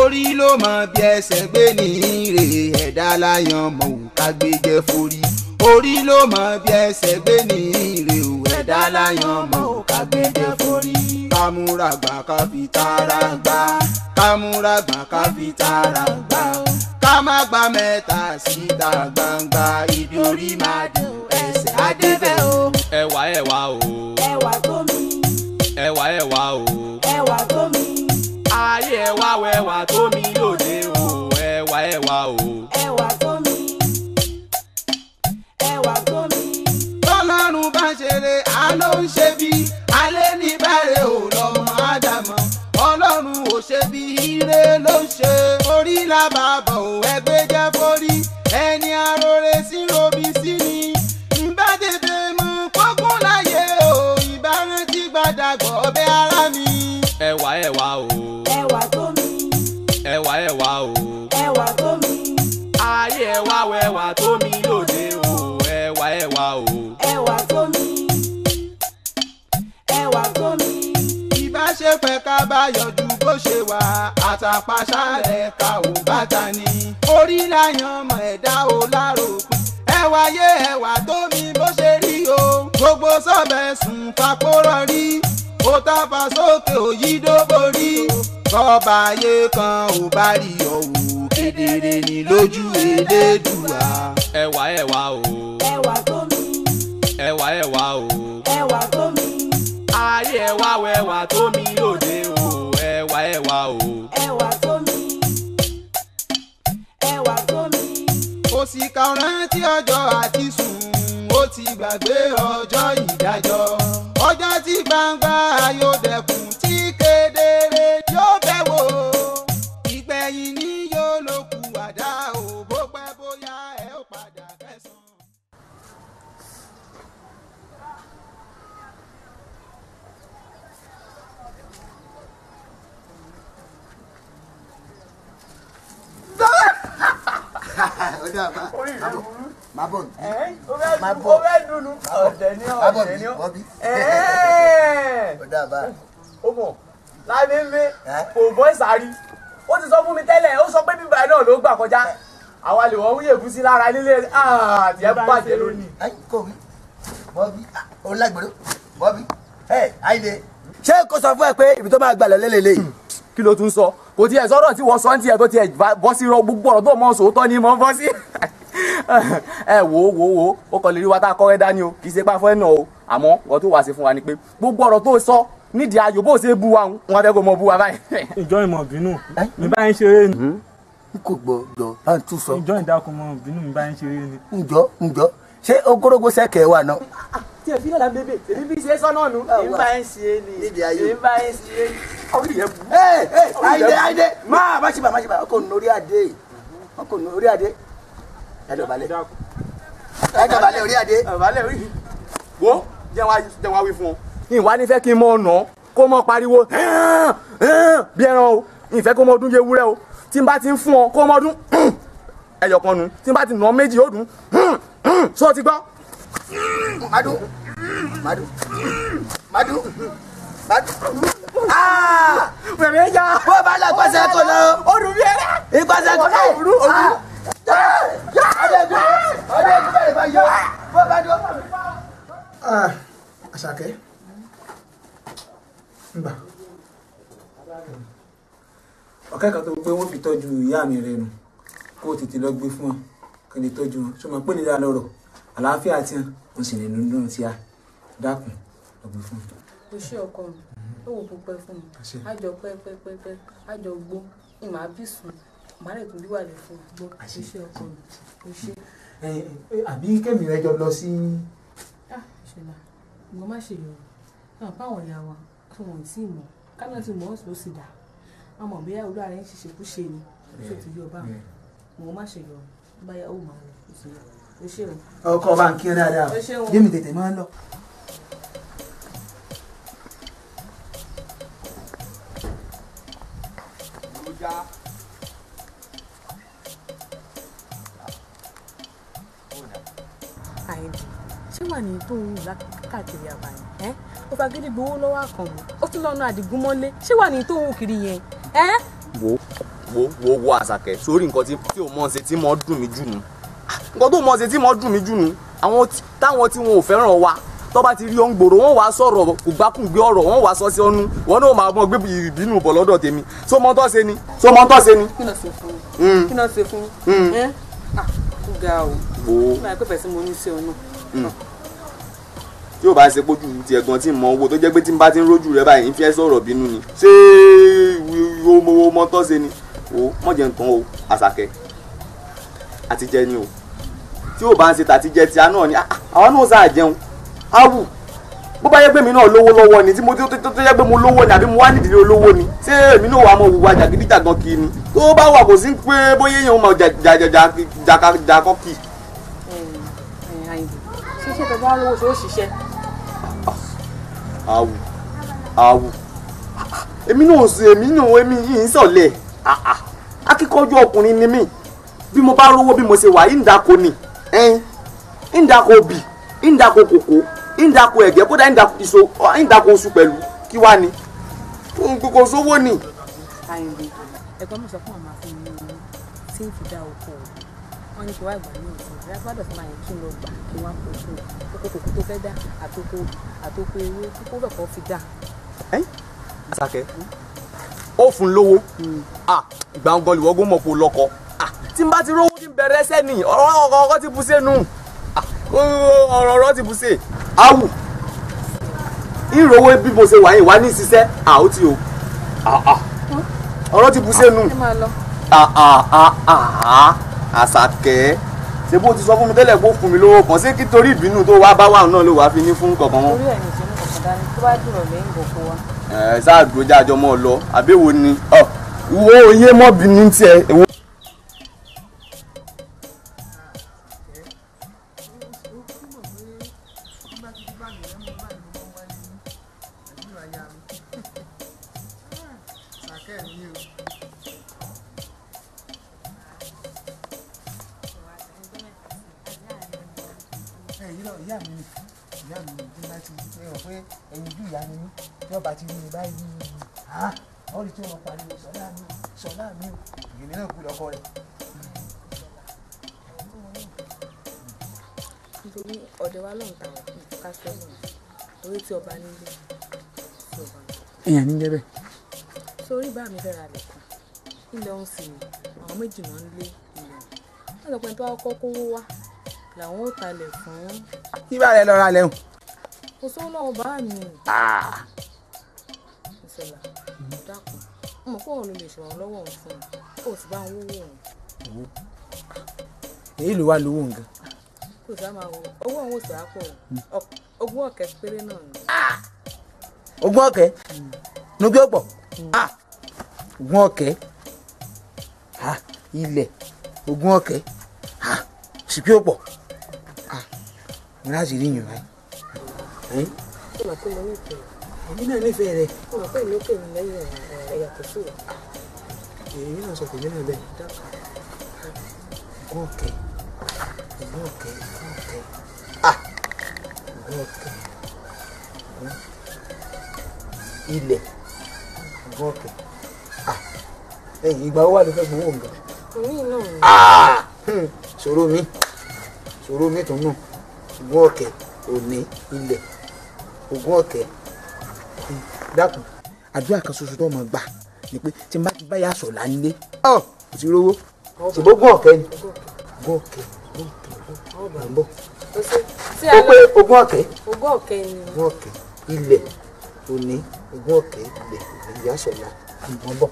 orí ló mọ bí ẹsẹ̀ gbé ní ire ẹ̀dá láyàn mọ̀ ò ká gbé jẹ́ forí orí ló mọ bí ẹsẹ̀ gbé ní ire ò ẹ̀dá láyàn mọ̀ ò ká gbé jẹ́ forí. kámúra gbà ká fi tara gbà kámúra gbà ká fi tara gbà ká má gba mẹ́ta síta gbangba ibi orí máa dùn ẹsẹ̀ adébẹ̀ o. ẹwà ẹwà o ẹwà tó mi ẹwà ẹwà o ẹwà tó mi ayé ẹwà wẹwà tó mi lóde o ẹwà ẹwà o ẹwà tó mi ẹwà tó mi tọ́lọ́run bá ṣeré àló ń ṣe bí alẹ́ ní bẹ̀rẹ̀ ò lọ́mọ ádámọ̀ ọlọ́run ò ṣe bí ire ló ń ṣe orí làbàbọ̀ ò ẹgbẹ́ jẹ́ forí ẹni arore sí robi sí ni ìbá tètè mú kókó láyé o ìbá rántí gbàdàgbọ́ ọbẹ̀ ara mi. ẹwà ẹwà o ẹwà tó mi ẹwà ẹwà o ẹwà tó mi ayé ẹwà wẹwà tó mi lóde o ẹwà ẹwà o ẹwà tó mi ẹwà tó mi ìbáṣepẹ̀ ká bá yọjú bó ṣe wà àtàpàṣálẹ̀ ká ò bàtà ni orí láyàn ọmọ ẹ̀dá ò láròpin ẹwà yé ẹwà tó mi bó ṣe rí o gbogbo sọ́bẹ̀ sùn fapórọ̀ rí ó tàfà sókè òyìnbó borí kọ́ba ayé kan ò bá rí ọ̀wù kedere ní lójú elédùà. ẹwà ẹwà o ẹwà tó mi ẹwà ẹwà o ẹwà tó mi ayé ẹwà wẹwà tó mi lóde o ẹwà ẹwà o ẹwà tó mi ẹwà tó mi òsìkà rántí ọjọ́ àti sùn ó ti gbàgbé ọjọ́ ìdájọ́ ọjọ́ tí gbangba yóò dẹkùn tí kedere yóò bẹ̀ wò ìgbẹ̀yìn ni yóò ló kù àdá ò bó pẹ́ bóyá ẹ ó padà kẹsàn-án. má bọ̀ bí Má bọ̀. ó fẹ́ dunu ọ̀dẹ̀ ní má bọ̀ ọ̀dẹ̀ bí ní bọ́ bí ọ̀dẹ̀. ó dà bá ó mọ̀ lábẹ́ńbẹ́ Ẹ́? kò bọ́ ìsàrí ó ti sọ fún mi tẹ́lẹ̀ ó sọ pé bíbá náà ló gbà kọjá àwa lè wọ́n wúyè fún sí lára nílé àti ẹ̀ bàjẹ́ lónìí. ẹ kò wí bọ́ bí ó lágbèrè bọ́ bí ẹ àìlè. ṣé kò sọ fún ẹ pé ibi tó máa gbà lọ lélẹ̀lẹ̀ kí ló tún sọ kò tiẹ̀ sọ̀rọ̀ tí wọ́n sọ ní tiẹ̀ tó tiẹ̀ bọ́ sí rọ gbogbo ọ̀rọ̀ tó mọ̀ sòótọ́ ni mo bọ́ sí. ẹ wò ó wò ó wò ó ó kàn lè rí wa tá a kọ́rẹ́ dání o kì í ṣe pá fẹ́ nà o àmọ́ ọ̀rọ̀ tó wà sí fún wa ni pé gbogbo ọ̀rọ̀ tó sọ nídìí ayò bó ṣe bu wa wọn fẹ́ kó mọ bu wa báyìí. ìjọ ìmọ̀ bínú mi bá ń ṣeré ni n kò gbọdọ̀ bá ń tún sọ ìjọ ìdákun mọ̀ bínú mi bá ń ṣeré ni. ǹjọ́ ǹjọ́ ṣé ogórógó sẹ́kẹ̀ wà náà. tí ẹ fi náà bébè èmi bí ṣe sọ́nà nù. Ah, èmi wà. bá ń ṣe é ni Nídìí ayò. èmi bá ń ṣe é ni. ọ̀rẹ́ yẹn bu. ẹ ẹ àìdè àìdè máa má ṣe bá má ṣe bá ọkọ̀ lórí adé ọkọ̀ lórí adé ẹ dọ̀bálẹ̀ ẹ dọ̀bálẹ̀ orí adé. àbálẹ̀ rí. wo jẹ́ wá jẹ́ wá wí fún ọ. ìwà ní fẹ́ kí n mọ ọ̀nà kó mọ pariwo "Hẹ́n, hẹ́n" bí ẹran o ìfẹ́ kó mọ ọdún yé wúrẹ́ o tí n bá ti ń fún ọ kó mọ ọdún ẹyọ kan nu tí n bá ti nà méjì ó dùn sọ ti gbọ́. madu madu madu madu. aa bẹ̀rẹ̀ ya. bó bá lọ pàṣẹ kò lọ. ó dùn bí ẹrẹ́. ìpàṣẹ kò lọ. Òru, òru. ọdẹgun ọdẹgun bẹ̀rẹ̀ bá yọ bó bá dọ. àṣàkẹ́ ngbà ọ̀kẹ́ kan tó pé wọ́n fi tọ́jú ìyá mi rẹ̀ nù kó o tètè lọ gbé fún wọn kí n lè tọ́jú wọn ṣọmọ pé nílẹ̀ lọ́rọ̀ àlàáfíà tí wọn sì lè nínú tí a dákun lọ gbé fún wọn. o ṣé ọkọ mi ó wò púpẹ́ fún mi Àṣẹ. àjọ pẹ́pẹ́pẹ́pẹ́ àjọ gbó ìmọ̀ àbí sùn màá lè tún bí wà lè fún mi gbọ́ o Àṣẹ. ṣé ọkọ mi o ṣé. ẹ ẹ àbí kẹ́mi rẹ jọ lọ sí. ah ìṣẹ̀lá mo má ṣe yọ náà báwọn ìyá wa tí wọn ò tí ì mọ̀ kánà tí mò ń sọ sí dà àmọ́ bóyá olú ààrẹ ń ṣiṣẹ́ kú ṣe ni ṣé ti yọ bá mo má ṣe yọ báyà ó máa lọ o ṣé o ṣé o. ọkọ bá ń kí ẹ dáadáa Ẹ ṣeun. jẹ́ mi tètè máa ń lọ. àìdí ṣé wà ní tó ń wù káàkiri àbáyé ẹ ó fagídí gbowó lọ́wọ́ àkànmú ó tún lọ́nà àdìgún mọ́lé ṣé wà ní tó ń wù kiri yẹn ẹ. wo wo wo wo àṣàkẹ́ sórí nǹkan tí tí o mọ̀ ṣe tí mo dùn mí jù nù nǹkan tó mọ̀ ṣe tí mo dùn mí jù nù àwọn tí- táwọn tí wọn ò fẹ́ràn wa tó bá ti rí ọ́n gbòòrò wọ́n wá sọ̀rọ̀ kò gbákùngbé ọ̀rọ̀ wọ́n wá sọ sí ọ́nú wọn náà máa mọ gbé ìbínú bọ̀ lọ́dọ̀ tèmi so mọ́ tọ́ ṣe ni so mọ́ tọ́ ṣe ni. kí ló ṣe fún Mm. un kí ló ṣe fún Mm. un ẹ́ ah ó ga o wo nígbà pẹ́ fẹ́ sí mo ní sí ọ náà tí o bá ṣe pójú ti ẹ̀gbọ́n tí ń mọ owó tó jẹ́ pé tí n bá ti ń rójú rẹ báyìí ń fi ẹ́ sọ̀rọ̀ bínú ni ṣé o mọ mọ tọ́ ṣe ni o mọ̀ jẹ́ nǹkan o àṣàkẹ́ àtijẹ́ ni o tí o bá ń ṣe tàtijẹ́ tí a náà ni ah, àwa náà sáà jẹun áwù bó bá yẹ pé mi náà lówó lọ́wọ́ ni tí mo tó tó tó yẹ pé mo lówó ni àbí mo wá nídìí olówó ni ṣé èmi náà wà á mọ wùwà jàgídíjàgan kì í ni tó bá wà kò sí pé bóyá èèyàn mọ jàkọ́kì àyìnbó ṣíṣe tó bá lówó ṣe ó ṣiṣẹ́ awu awu èmi náà sọ èmi náà èmi yìí ń sọ̀lẹ̀ Ah, ah. akíkanjú ọkùnrin ni mí bí mo bá rówó bí mo ṣe wà yìí ń dako ni ẹyin ń dako obì ń dako kòkó ń dako ẹ̀gẹ́ kódà ń dako iṣo ń dako oṣù pẹ̀lú kí wá ni kò sówó ni. àyìnbó ẹ̀gbọ́n mi sọ fún màmá fún mi ní tí ń fi dá oko o wọ́n ní kí wá ìgbà ní ìsìn ìyá gbọ́dọ̀ fún àyìn kí n lọ gbà kí wọ́n kó fún oko kòkó tó fẹ́ dá àtòkò àtòkò ewé kókó bẹ̀ kọ́ fi dá Àṣàkẹ́ ó fún lówó Ah, ìgbà ń gọlù wọ́gbọ́n mọ̀ kó lọ́kọ Ah, tí n bá ti rówó tí ń bẹ̀rẹ̀ ẹsẹ̀ nì ọ̀rọ̀ ọ̀rọ̀ ọ̀rọ̀ ti bu sẹ́nu Ah, ọ̀rọ̀ ọ̀rọ̀ ti bu sẹ́ awù ìrówó bí mo ṣe wà yìí wá ní ṣiṣẹ́ àó tí o Ah, ah. ọ̀rọ̀ ti bu sẹ́nu ẹ máa lọ Ah, ah, ah, ah, Àṣàkẹ́ ṣé bó ti sọ fún mi tẹ́lẹ̀ kó fún mi lówó kan ṣé kí torí ìbínú tó wá bá wà náà ló wàá fi ní fún kankan mọ́ orí ẹ̀ ní ìṣẹ́nu kọ̀ọ̀kan dání tó bá dùrọ̀ lẹ́yìn gbogbo wa ẹ sáà dúró jájọ mọ lọ àbẹ̀wò ni ọ wo oyé mọ́bìnrin tiẹ̀ èwo. ẹ̀yin náà ìyá mi ni ìyá mi ni bí wọ́n ti ṣe hàn pé ẹ̀yin ojú ìyá mi ní tí wọ́n bá ti rí mi báyìí ah wọ́n rí tí wọ́n pariwo sọ́lá mi o sọ́lá mi o èmi náà kú lọ́kọ rẹ̀. nítorí ọ̀dẹ̀ wa lóun tàwọn ká fẹ́ lọ́nà orí tí ọba nílé tí ọba ní. èèyàn ní jẹ́ bẹ́ẹ̀. sórí bá mi fẹ́ ra lẹ̀ kan ilẹ̀ ọ̀hún sì ni àwọn méjì náà ń lé ilẹ̀ wọ́n sọ pé tó wá kọ́ kówó wá làwọn ò talẹ̀ fún kí bá rẹ lọ́ra lẹ́hùn. kò sówó lọ́wọ́ bá mi ìṣẹ̀lá dákun mo mọ̀ pé òun ló lè ṣèrànlọ́wọ́ òun fún un kó o sì bá ń wówó òun èyí ló wá lówó nǹkan. kó o sì á máa wo owó òun ò sì á pọ̀ o. Ọ- ogún ọ̀kẹ́ péré náà ni ogún ọ̀kẹ́ nugbẹ́ ọ̀pọ̀ ah ogún ọ̀kẹ́ ah ilẹ̀ ogún ọ̀kẹ́ ah sìkú ọ̀pọ̀ ah mo láti rí yàn báyìí. ó mọ̀ pé mo ní ìfẹ́ èmi náà nífẹ̀ẹ́ rẹ̀ ó mọ̀ pé ìlú kèmí lẹ́yìn ẹ̀yà tó sì wà èmi náà sọ tèmi náà bẹ́ẹ̀ ogún ọ̀kẹ́ ogún ọ̀kẹ́ ogún ọ̀kẹ́ ah ogún ọ̀kẹ́ ogún ilẹ̀ ogún ọ̀kẹ́ ah ẹ̀yìn ìgbà wo wà ló fẹ́ gbowó nǹkan. orí náà ni Ah! Hmm, ṣòro mi ṣòro mi tó nù ogún ọ̀kẹ́ òní ilẹ̀ ogún ọ̀kẹ́ Hmm, dákun àdúrà kan ṣoṣo tó mọ̀ gbà ni pé tí n bá ti bá yà sọ̀ láńlé ọ̀ kò sí rówó ṣùgbọ́n ogún ọ̀kẹ́ ni ogún ọ̀kẹ́ ogún ọ̀kẹ́ ogún ọ̀kẹ́ bọ̀ ó ṣe tí ó a pé lọ ogún ọ̀kẹ́ ogún ọ̀kẹ́ ni ogún ọ̀kẹ́ ilẹ̀ òní ogún ọ̀kẹ́ ilẹ̀ òní yà sọ̀ la ìbọn bọ̀.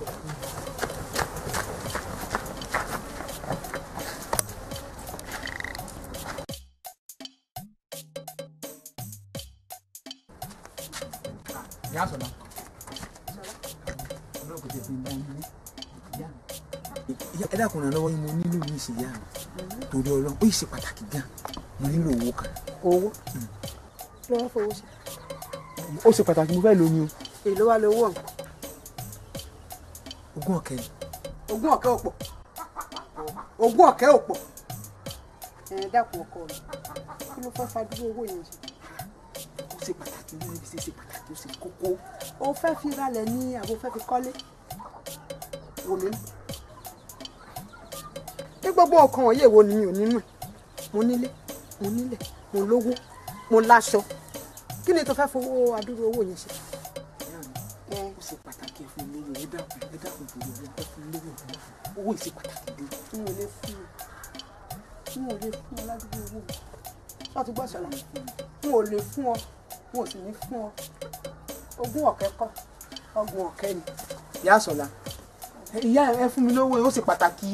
ìyá sọ̀nà ọlọ́run kò tẹ̀ fi bá yín ìyá mi. ẹ dákun náà lọ́wọ́ yín mo nílò yín sí ìyá mi torí ọlọ́run ó yìí ṣe pàtàkì gan mo nílò owó kan. owó ló wá fowó ṣe ó ṣe pàtàkì mo fẹ́ lóyún o. èló wá lówó ọ̀hún ogún ọ̀kẹ́ ni. ogún ọ̀kẹ́ ò pọ̀ ogún ọ̀kẹ́ ò pọ̀ ẹ̀ dákun ọkọ mi kí ló fẹ́ fadúró owó yẹn ṣe ó ṣe pàtàkì ní ibi ṣe ṣe pàtàkì ó ṣe kókó. o fẹ́ fi ralẹ̀ ní àbò fẹ́ fi kọ́lé wò mí ní gbogbo nǹkan wọ̀nyí èwo ni mi ò nínú ẹ̀ mo nílé mo nílẹ̀ mo lówó mo láṣọ kí ni tó fẹ́ fowó adúrú owó yẹn ṣe. ó ṣe pàtàkì ẹ fún mi lówó ẹ dákun ẹ dákun tó lówó ẹ fún mi lówó owó ìṣe pàtàkì dé. n ò lè fún ọ n ò lè fún ọ ládùúgbò owó mi wọ́n ti gbọ́ sọ̀rọ̀ n ò lè fún ọ n ò sì ní fún ọ ogún ọ̀kẹ́ kọ́ ọgbọ̀n ọ̀kẹ́ ni. ìyá sọlá ìyá ẹ fún mi lówó ó ṣe pàtàkì.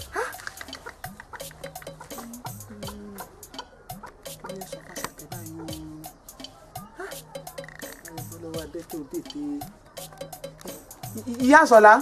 ìyá sọlá.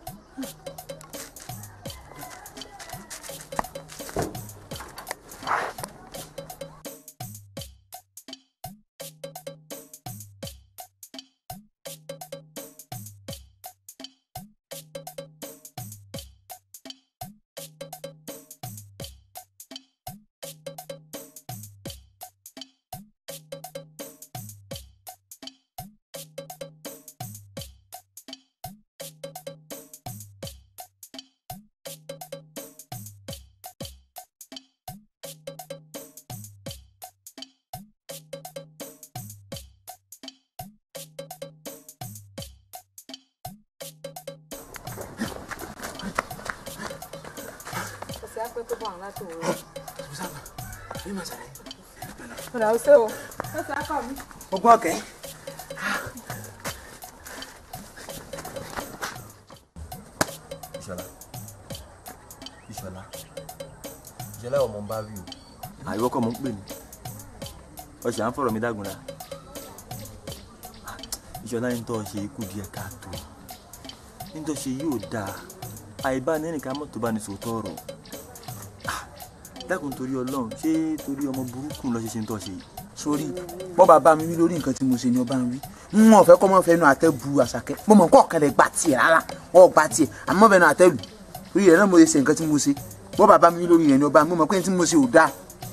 ọ̀rọ̀ ọ̀sẹ̀ o ọ̀sẹ̀ akọ mi. ogún ọ̀kẹ́. ìṣọlá ìṣọlá ìṣọlá ọmọ ń bá rí o. àìwọ́ kọ́ mọ̀ ń pè ní ọ̀sẹ̀ à ń fọ̀rọ̀ mi dágunra ìṣọlá ní tó ṣe ikú díẹ̀ káàtó ní tó ṣe yóò dáa àìbá ní ẹnìkan mọ́tò bá ní sòótọ́ ọ̀rọ̀ dákun torí ọlọ́run ṣé torí ọmọ burúkú lọ ṣe ṣe ń tọ́ ṣe yìí. sórí bọ́ bàbá mi wí lórí nǹkan tí mo ṣe ni ọba ń wí n ò fẹ́ kọ́ mọ́ fẹ́nu àtẹ́ bu àṣàkẹ́ mo mọ̀ kọ́ ọ̀kẹ́lẹ̀ gbà tiẹ̀ rárá ọ̀ gbà tiẹ̀ àmọ́ fẹ́nu àtẹ́ lù lórí rẹ̀ náà mo ṣe ṣe nǹkan tí mo ṣe bọ́ bàbá mi wí lórí rẹ̀ ni ọba mo mọ̀ pé ní tí mo ṣe ò dáa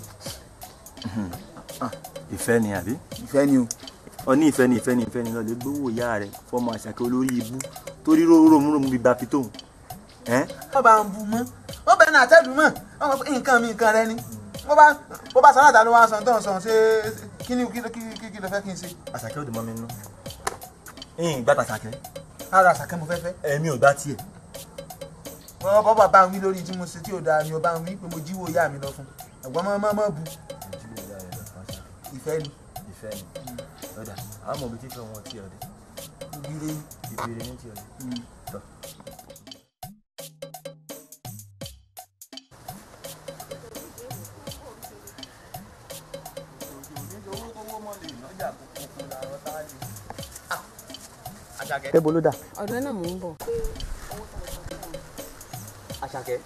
ìfẹ́ ni àbí. ìfẹ́ ni o. ọ ní ìfẹ́ ni ìfẹ́ ni ìfẹ́ ni lọ́ọ́ lè gbówó ìyá rẹ̀ fọmọ àṣàkẹ́ olórí ibú torí ròmùròmù bíi bàfi tóun. wọ́n bá ń bu mọ́ wọ́n bẹ̀rẹ̀ náà àtẹ́lù mọ́ wọ́n mọ̀ pé nǹkan mi nǹkan rẹ ni wọ́n bá wọ́n bá sọ́nà àtàlù wa sàn tó ń sàn ṣé kí ni kí kí kí ló fẹ́ kí n ṣe. àṣàkẹ́ ò dùn mọ́ mi nínú. ẹ̀yìn gbàtà àṣàkẹ́. ara àṣàkẹ́ mo fẹ́ fẹ́. ẹ̀mí ò gbá tiẹ̀. wọ́n bọ́ bàbá mi lórí tí mo ṣe tí ò dáa ni ọba mi pé mo jíwó ìyá mi lọ fún ẹ̀gbọ́n mọ́ mọ́ mọ́ bu ìfẹ́ ni. ìfẹ́ ni lọ́dà àwọn ọmọ ibi tí fẹ́ wọn ti ọ̀dẹ. ìbíire ìbíire ní ti ọ̀dẹ. tọ́. Àṣàkẹ́ bolo dà. ọ̀dọ́ náà mò ń bọ̀. Àṣàkẹ́.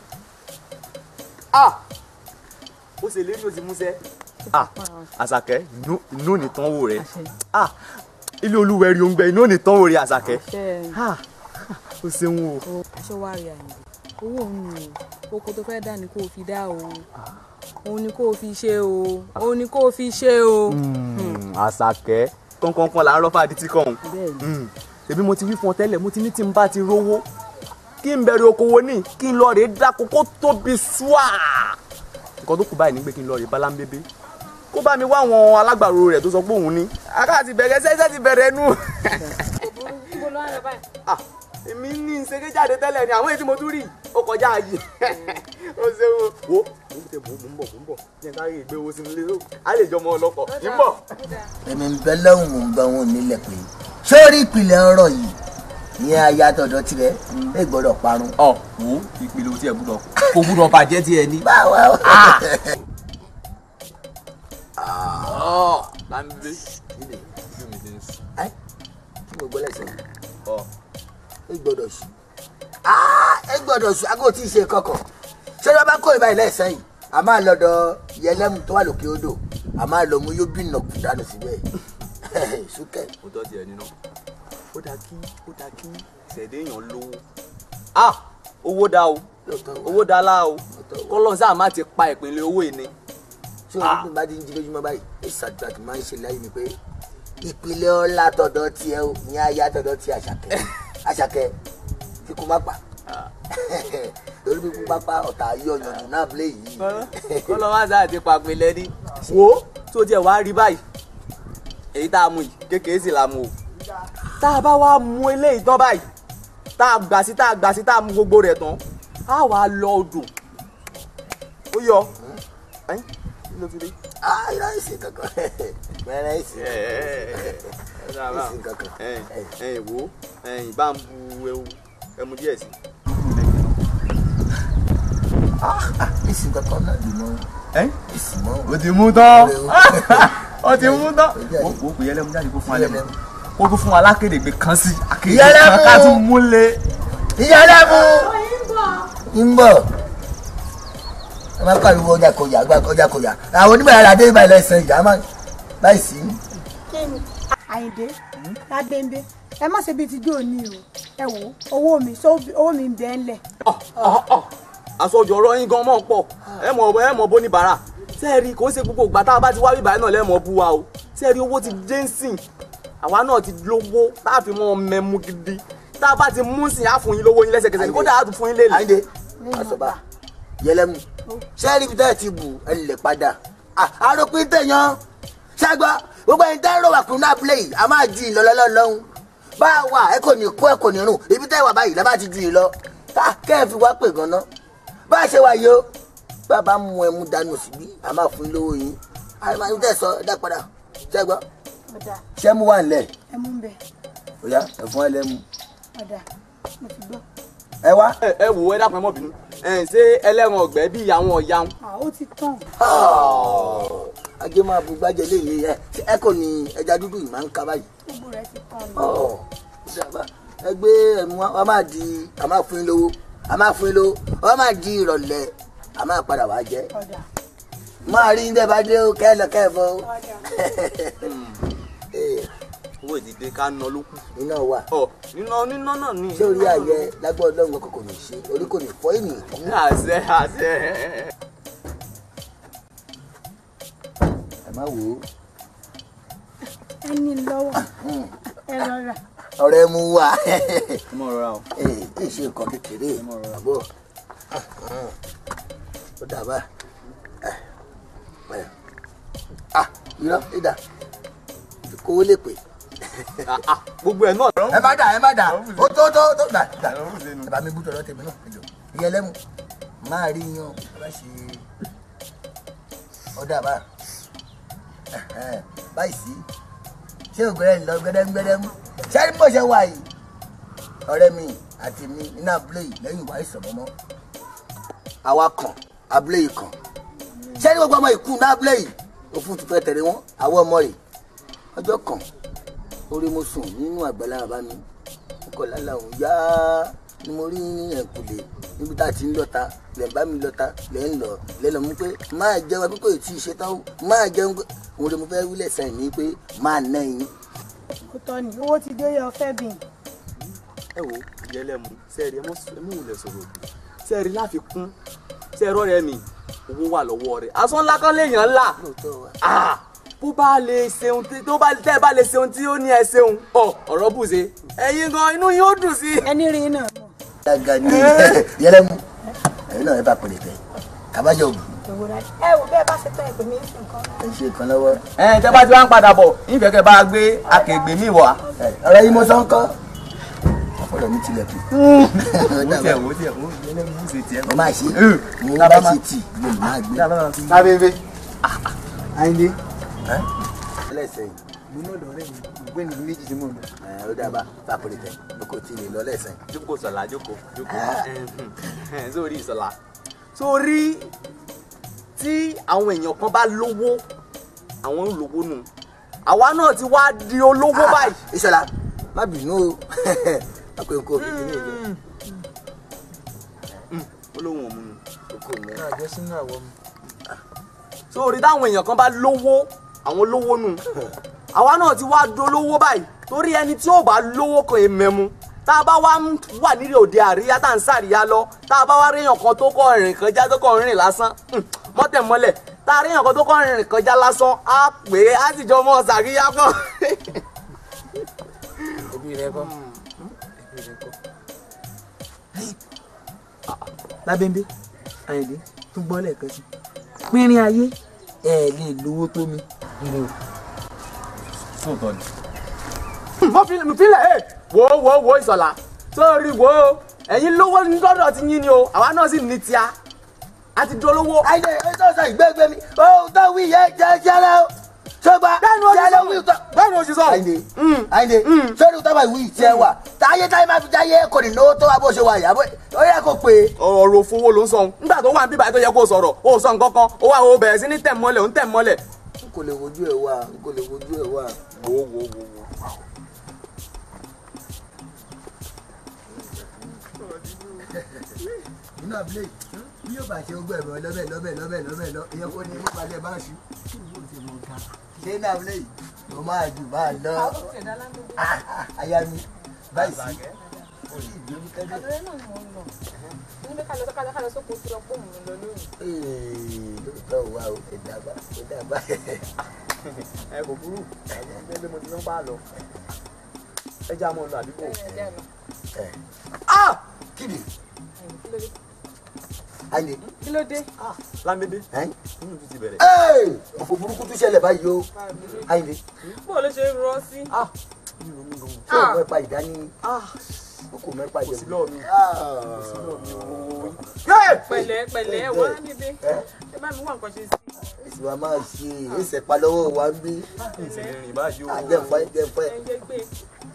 ah ó ṣe lérí o ti múṣẹ́. ah Àṣàkẹ́ inú ní tán wò rẹ ah ilé olúwẹ̀rí oúnjẹ inú ní tán wò rẹ Àṣàkẹ́. ah ó ṣeun o. aṣọ wa rí àyìnbó owó òun ni o oko tó fẹ́ dá ni kó o fi dá o òun ni kó o fi ṣe o òun ni kó o fi ṣe o. Àṣàkẹ́ kọ́ńkọ́ńkọ́ là ń rọ́fà àdìtí kọ́hún. bẹ́ẹ̀ni èmi mo ti wí fún ọ tẹ́lẹ̀ mo ti ní tí n bá ti rówó kí n bẹ̀rẹ̀ okòwò ní kí n lọ rèé dáko kó tóbi ṣùà. nǹkan tó kù báyìí ni pé kí n lọ rèé bálámbébé kó bá mi wá àwọn alágbàro rẹ̀ tó sọ pé òun ní. aká ti bẹ̀rẹ̀ ṣẹ́ṣẹ́ ti bẹ̀rẹ̀ nù. ibo ló wà lọ báyìí. Ah, èmi ní ìṣeré jáde tẹ́lẹ̀ ni àwọn èyí tí mo tún rí ó kọjá ayé ó ṣe wo wo mo ń tẹ mò ń bọ̀ mò ń bọ̀ ní ẹ̀ka rí ìgbé owó sínú ilé ó á lè jọmọ ọlọ́kọ̀ ń bọ̀. èmi ń bẹ lọ́hùn mò ń gbọ́ wọn nílẹ̀ pé sórí ìpìlẹ̀ ọ̀rọ̀ yìí ìyẹn aya tọ̀dọ̀ tirẹ̀ ẹ gbọ́dọ̀ parun. ọ wo ìpele o tí ẹ gbúdọ̀ kò gbúdọ̀ bàjẹ́ tí ẹ ní. báwa o. ọ láńbé ẹ kí mo gbọ́ lẹ́sẹ̀ yìí ọ ẹ gbọ́dọ̀ sùn ẹ gbọ́dọ̀ sùn aago tí ì ṣe kọkọ̀ ṣé ló bá kó ìbá ilé ẹ̀sẹ̀ yìí a máa lọ́dọ̀ yẹlẹ́mu tó wà lókè odò a máa lọ mú yóò bí nàkú dànù síbẹ̀ súkẹ́. ó tọ́ tiẹ̀ nínú ó dáa kí ó dáa kí ṣẹ̀dẹ̀ èèyàn lówó. ah owó dá o owó dá lá o kọ́lọ́n sáà má ti pa ìpínlẹ̀ owó yìí ni. tí o ní bá ti ń jí lójúmọ́ báyìí ìṣàdúrà tó máa ń ṣe láyé ni pé ìpìlẹ̀ ọlá tọ̀dọ̀ tiẹ̀ o ní aya tọ̀dọ̀ ti àṣàkẹ́ àṣàkẹ́ tí kò má pa ó lórí pípín pápá ọ̀tá yọ yànjú náà play yìí. kọ́ lọ́ wá sáà ti pàpè lẹ́ni wo tó tiẹ̀ wá rí báyìí èyí tá a mú yìí kékeré sì la mú o tá a bá wá mú eléyìí tán báyìí tá a gbà sí tá a gbà sí tá a mú gbogbo rẹ̀ tán á wà á lọ odò ó yọ ẹ́ kí ló fi dé. ah irọ́ ìsìn kankan mẹ́rẹ́ ìsìn ìsìn kankan. ẹ̀yìn wo ẹ̀yìn bá ń bu ewu ẹmu díẹ̀ sí. ìsìn kankan náà lè mọ ẹ́ ìsìn mọ́. o ti mú tán o ti mú tán o kò pè yẹlẹ́mu jáde kó fún alẹ́ mu kó tó fún wa lákédègbè kan sí akéde Yẹlẹ́mu! kan ká tún múlẹ̀. ìyálẹ́mu ń bọ̀ ẹ máa pariwo ọjà kọjá àgbà ọjà kọjá àwọn onímọ̀ ara dé ibà ilẹ̀ ìsìn ìjà máa láì sí. kíni àyìndé ládéńdé ẹ má ṣe bíi ti jó ní o ẹ wò ó owó mi ṣó owó mi ń bẹ ń lẹ̀. àsọjọ ọ̀rọ̀ yín gan mọ pọ̀ ẹ mọ ẹ mọ bó ní bàrà sẹẹri kò ń ṣe gbogbo ìgbà tá a bá ti wá bíbá náà lẹmọ bú wa o sẹẹri owó ti dé ń sìn àwa náà ti lówó tá a fi mọ mẹmu gidi tá a bá ti mú sìn á fún yín lówó yín lẹ́sẹ̀kẹsẹ̀ ní kódà á tún fún yín lélẹ̀. àyíndé àṣọba yẹlẹ́mu sẹ́ẹ̀rì bí tẹ́ẹ̀ ti bù ẹ lè padà àròpin tẹ̀yàn ṣàgbọ́ gbogbo ẹni tẹ́ ń rò wà kún náà play a máa ju ìlọlọ́lọ́ lọ́hùn bá a wà ẹ kò ní kó ẹ kò ní rùn ibi tẹ́ wà báyìí lábàá ti ju ìlọ ká kẹ́ ẹ fi wá pè gan-an bá a ṣe wà yìí o bá a bá mú ẹ mú dànù síbí a máa fún yín lówó yín a máa ń tẹ̀sọ ẹ dá padà ṣàgbọ́ ọ̀dà ṣé mú wà nílẹ̀ ẹ mú ń bẹ òyà ẹ fún ẹ lẹ́mu ọ̀dà mo ti gbọ́. ẹ wá. ẹ ẹ wò ẹ dákun ẹ mọ bínú ẹ ṣé ẹlẹ́ran ọ̀gbẹ́ bíi àwọn ọ̀ya ń. à ó ti tán. ajé máa bu gbájẹ léyìí ẹ ẹ kò ní ẹja dúdú yìí máa ń ká báyìí. gbogbo rẹ ti tán ni. Ọ̀, ìjàmbá. ẹ gbé ẹmu wa a máa di a máa fún yín lówó a máa fún yín lówó a máa di ìrọ̀lẹ́ a máa padà wá jẹ. ọ̀dà máa rí ní bá dé o kẹ́ ẹ lọ kẹ́ ẹ bọ́ o. Ee, owó ìdìde ká ná ló kù. iná wà ọ níná níná náà ní. ṣé orí ayẹ lágbó ọlọ́run kò kò ní ṣe orí kò ní fọ́ ènìyàn kú. àṣẹ àṣẹ. ẹ má wò ó ẹ ní lọ́wọ́ ẹ rọra. ọ̀rẹ́ mu wà. ẹ mọ rọra o. ee kì í ṣe nǹkan kékeré àbọ̀ ó dàbà ah irọ́ ìdá kówó lè pè. gbogbo ẹ náà. ẹ má dà ẹ má dà ó tó tó tó dà dà ẹ bá mi bú tọ̀dọ̀ tèmi náà ẹjọ ìyẹn lẹ́mu máa rí yan ẹ bá ṣe ó dàbà báyìí sí ṣé ògbẹ́rẹ́ ń lọ gbẹdẹ́gbẹdẹ́mú ṣé ní bó ṣe wà yìí ọ̀rẹ́ mi àti mi nínú abúlé yìí lẹ́yìn ìwà ìsọ̀mọ́mọ́ àwa kan abúlé yìí kan ṣé ní gbogbo ọmọ ìkú ní abúlé yìí òfin tó fẹ́ tẹ̀lé wọn àwọn ọmọ rẹ̀ ọjọ́ kan orí mo sùn nínú àgbàlá bàbá mi kọ́ lálẹ́ òun yá ni mo rí ní ẹ̀kúlé níbi tá a ti ń lọ́ta lẹ̀ ń bá mi lọ́ta lẹ̀ ń lọ lẹ̀ lọ mú pé máa jẹun pé kò tí ì ṣe tán o máa jẹun pé òun lè mo fẹ́ wílẹ̀ sẹ́yìn ní pé máa ná yín. kò tọ́ ni owó ti dé yọ fẹ́ bìn. ẹ wo ìyẹlẹmu sẹẹri ẹ mọ ẹ mọ òun lẹ sọ̀rọ̀ òbí sẹẹri láfikún sẹẹrọ rẹ mi owó wà lọ́wọ́ rẹ̀ asán ńlá kan léèyàn ńlá Ah, bó bá lè ṣeun tí tó bá tẹ́ ẹ bá lè ṣeun tí ó ní ẹ ṣeun ọ ọ̀rọ̀ bùṣe ẹ̀yin gan inú yín ó dùn sí. ẹni rí náà. dága ní yẹlẹmu ẹ̀yin náà ẹ bá pèlè fẹ́ àbájọ ògùn ẹ wò bẹ́ẹ̀ bá ṣe tán ìpè mí sí nǹkan. ẹ ṣe kan lọ́wọ́. ẹ tẹ́ bá ti wá ń padà bọ̀ nífẹ̀ẹ́ kẹ́ bá gbé akẹgbẹ mi wá. ọ̀rọ̀ yìí mo sọ ń kọ́ ọ̀pọ̀lọ̀ mi tilẹ̀kùn. wò tiẹ̀ wò tiẹ̀ wò yẹlẹmu bùṣe tiẹ̀. mo máa ṣe mo bá ṣe tì mo lè máa gbé. lábẹ́bẹ́ àyìndé ẹlẹ́sẹ̀ yìí mo náà lọ́rẹ́ mi ògbẹ́ni méjì tí mo lọ. ẹ ó dábàá bá pèlè fẹ́ o kò tí ì lè lọ lẹ́sẹ̀. jókòó sọ̀la jókòó jókòó sórí ìsọ̀la sórí tí àwọn èèyàn kan bá lówó àwọn ń lówó nù àwa náà ti wá di olówó báyìí. ìṣọ̀lá má bínú o àpò nǹkan òbí kìíní ìjọ. olóhùn òmu nù. náà jẹ́ sínú àwọ̀ mi. sórí táwọn èèyàn kan bá lówó àwọn lówó nù àwa náà ti wá dolówó báyìí torí ẹni tí ò bá lówó kan èèmẹ̀mú tá a bá wá ń wà nílé òde àríyá tá à ń sàríyá lọ tá a bá wá réèyàn kan tó kọ rìn kọjá tó kọ rìn lásán hmm, mọ́tẹ̀mọ́lẹ̀ tá a réèyàn kan tó kọ rìn kọjá lásán á pè é á sì jọ mọ́ sàríyá kan. ẹbí rẹ kọ́ ẹbí rẹ kọ́. lábẹ́ńbẹ́ àyìndé tún gbọ́ lẹ́ẹ̀kan sí pínrín ayé ẹ lè lówó tó mi. sóòótọ́ ni. mo fi mo fi lẹ̀ ẹ́ wo wo wo ìsọ̀lá sórí wo ẹ̀yin lówó ní lọ́dọ̀ ti yín ni o àwa náà sì ní tíá a ti dolówó. àyìndé ẹ tó sọ ìgbẹ́gbẹ́ mi ó tó wí yẹ jẹ́ jẹ́rẹ́ o ṣọgbà bẹ́ẹ̀ni o ti jẹ́rẹ́ sọ wí tó. bẹ́ẹ̀ni o ti sọ. àyìndé àyìndé sọ́ni tó bá ìwé ìtẹ́ wà táyé táyé máa fi jáyé kò ní náwó tó wá bó ṣe wà yà bó ó yẹ kó pé. ọ̀rọ̀ òfowó ló ń sọ nígbà tó wà ní bíbá tó yẹ kó sọ̀rọ̀ ó sọ nǹkan kan ó wà ó bẹ̀rẹ̀ sí ní tẹ̀ mọ́lẹ̀ ó ń tẹ̀ mọ́lẹ̀. n kò lè wojú ẹ wá n kò lè wojú ẹ wá. wo wo wo wo. inú abúlé bí yóò bá ṣe gbọ́ ẹ̀rọ lọ́bẹ̀ lọ́bẹ̀ lọ́bẹ̀ lọ́bẹ̀ lọ ìyẹn kò ní nípa lẹ́ bá ṣu. ṣé inú abúlé yìí mo máa jù máa lọ aya mi báyìí sí orí ìgbéru tẹ́lẹ̀. Ee, lóòótọ́ wa o ẹ dàgbà ẹ dàgbà. ẹ kò burú ẹ bí mo ti ń bá a lọ ẹ já mọ́ ọ lọ àdúgbò. Ah! Kíni? Àyìndé. kí ló dé. lámídé Ẹ́n? inú ti ti bẹ̀rẹ̀. Ee! Òfò burúkú tún ṣẹlẹ̀ báyìí o. Àyìndé. bó ló ṣe ń rọ sí. Ṣé o mẹ́pa ìdání? O kò mẹ́pa kò sí ìdání. lọ́ọ̀ mi. pẹ̀lẹ́ pẹ̀lẹ́ wá níbí ẹ bá mi wá nǹkan ṣe sí. Èsì wa máa ṣe èsì ẹ̀pá lọ́wọ́ wa ń bí. ìṣẹ̀lẹ̀ rìn báyìí o. Àjẹfọ́ ẹ̀jẹ̀fọ́ ẹ̀. ẹ jẹ́ gbé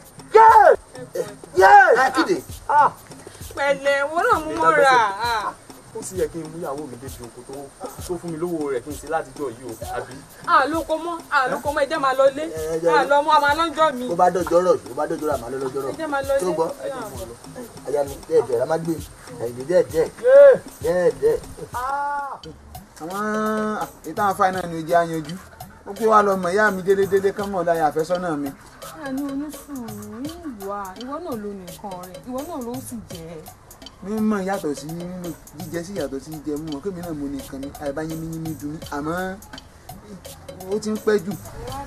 Kíni? pẹ̀lẹ́ wọn náà mú mọ́ra. ó sì yẹ kí n mú ìyàwó mi débi oko tó tó fún mi lówó rẹ̀ kí n ṣe látijọ́ yìí o àbí. àlòkọ mọ́ àlòkọ mọ́ ẹ jẹ́ máa lọ lé Ẹ jẹ́- àlọ́ mọ́ àmọ́ lọ́jọ́ mi Bó bá dọ̀jọ́ rọ̀ bó bá dọ̀jọ́ rọ̀ àmọ́ lọ́jọ́ rọ̀. ẹ jẹ́ máa lọ lé. Tó gbọ́. Aya mi díẹ̀ díẹ̀ la máa gbé. Àyìndé díẹ̀ díẹ̀. Díẹ̀ díẹ̀. àwọn ìtàn àfáà náà ni ojú àyanjú ó pé wàá lọ mọ ìyá mi délédélé kán mọ̀ láyé àfẹ́sọ́nà mi. àní onísùúrù ìwà ìwọ náà ló nìkan rẹ ìwọ náà ló sì jẹ mímọ̀ yàtọ̀ sí nínú jíjẹ sí yàtọ̀ sí jíjẹ mímọ̀ kémi náà mo nìkan ni àìbá yín mímí mi dùn mí àmọ́ ó ti ń pẹ́ jù.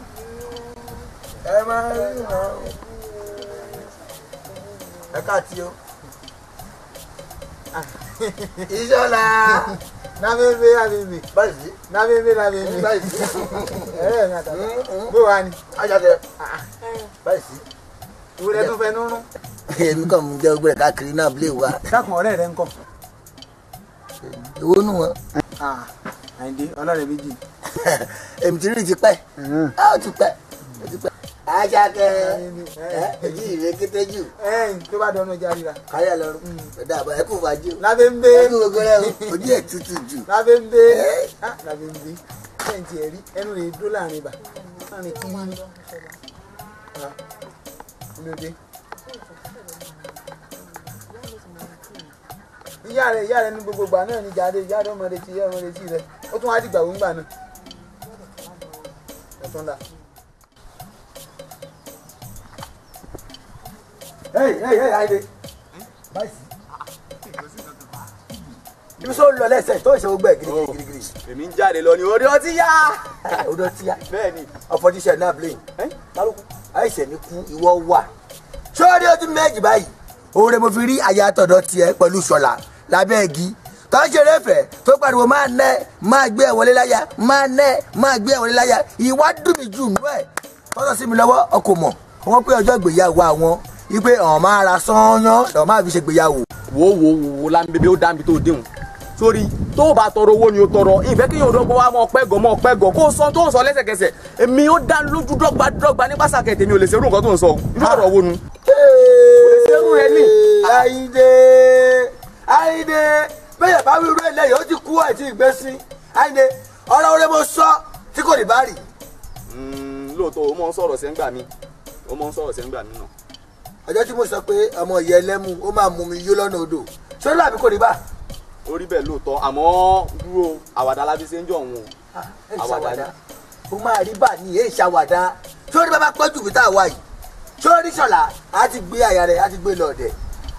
ẹ máa rí wọn. ẹ káàtì o. ìṣọ́la. nábẹ́bẹ́ nábẹ́bẹ́ báyìí nábẹ́bẹ́ nábẹ́bẹ́ báyìí ẹ̀rẹ́ mi àtàlà bó wà ní. ajáde báyìí. ìwúrẹ́ tó fẹ́ nínú. èmi kàn mú jẹ́ gbẹ̀rẹ̀ káàkiri náà lè wá. dákun ọ̀rẹ́ rẹ ń kọ́. ìwọ nù wọn. àyìndé ọlọ́rẹ̀ méjì. èmi ti rí ti pẹ́ á ó ti pẹ́ ó ti pẹ́. ajáde ẹ èjì ìrè kété jù ẹ̀yìn tó bá dọ́nà ọjà ríra. káyà lọ́rùn ẹ̀dá àbá ẹ̀kú fàájì o. lábẹ́bẹ́ ẹ̀kú gbogbo rẹ̀ o ojú ẹ̀ tutù jù. lábẹ́bẹ́ lábẹ́bẹ́ ẹ̀yìn tiẹ̀ rí ẹnu rẹ̀ dó láàrin ibà láàrin kí yín. lóde. ìyá rẹ̀ ìyá rẹ̀ ní gbogbo ìgbà náà ní jáde ìyá rẹ̀ ọmọdé tí ìyá ọmọdé tí rẹ̀ ó tún wá dìgbà wọ́n gbà náà. ẹ̀tún la. Hey, hey, hey, Àyìndé. báyìí ibi sọ lọ lẹsẹ tó ìṣòwò gbẹ girigirigiri. èmi ń jáde lọ ní orí ọtí yá. odò tí a bẹ́ẹ̀ ni. ọfọdíṣẹ náà blame àìsàn ní kú ìwọ wà. sọ́ọ́rí ojú méjì báyìí òun rẹ̀ mo fi rí àyà tọ̀dọ̀ tiẹ̀ pẹ̀lú ṣọ̀lá lábẹ́ igi tó ń ṣeré fẹ̀ tó pariwo máa nẹ́ máa gbé ẹ̀ wọlé láyà máa nẹ́ máa gbé ẹ̀ wọlé láyà ìwà dùn mí jù nú ẹ̀ tọ́tọ̀ sí mi lọ́wọ́ ọkọ̀ mọ̀ wọ́n pé ọjọ́ ìgbéyàwó àwọn ipe ọ̀n máa ra sányán lọ́ọ́ máa fi ṣe ìgbéyàwó. wo wo wo wo lámbébé ó dábì tó déhùn sórí tó o bá tọrọ owó ni o tọrọ ìfẹ́ kí yóò dọ́gba wa mọ pẹ́gọ́ mọ pẹ́gọ́ kó o sọ tó o sọ lẹ́sẹ̀kẹsẹ̀ èmi ó dá lójú dọ́gba dọ́gba ní pàṣàkẹ́ tèmi ò lè ṣerú nǹkan tó ń sọ irú ọ̀rọ̀ wo nu. ṣerú rẹ ní. Àyìndé Àyìndé bẹ́ẹ̀ bá wí irú eléyìí ó ti kú àti ìgbésí Àyìndé ọ̀rọ̀ orí mo sọ tí kò ní bá rì. lóòótọ́ o mọ̀ ń sọ̀rọ̀ sẹ́ńgbà mi o mọ̀ ń sọ̀rọ̀ sẹ́ńgbà mi náà. ọjọ́ tí mo sọ pé ọmọ ìyá ẹlẹ́mu ó máa mú mi yó lọ́nà odò ṣé làbí kò ní bá. ó rí bẹ́ẹ̀ lóòótọ́ àmọ́ dúró àwàdà lábí ṣe ń jọ òun o. ẹ ṣàwàdà ó máa rí bà ní èyí ṣàwàdà sórí bàbá pọ́jù bí tá a wá yìí sórí ṣọ̀lá á ti gbé àyà rẹ̀ á ti gbé lọ́ọ̀dẹ̀.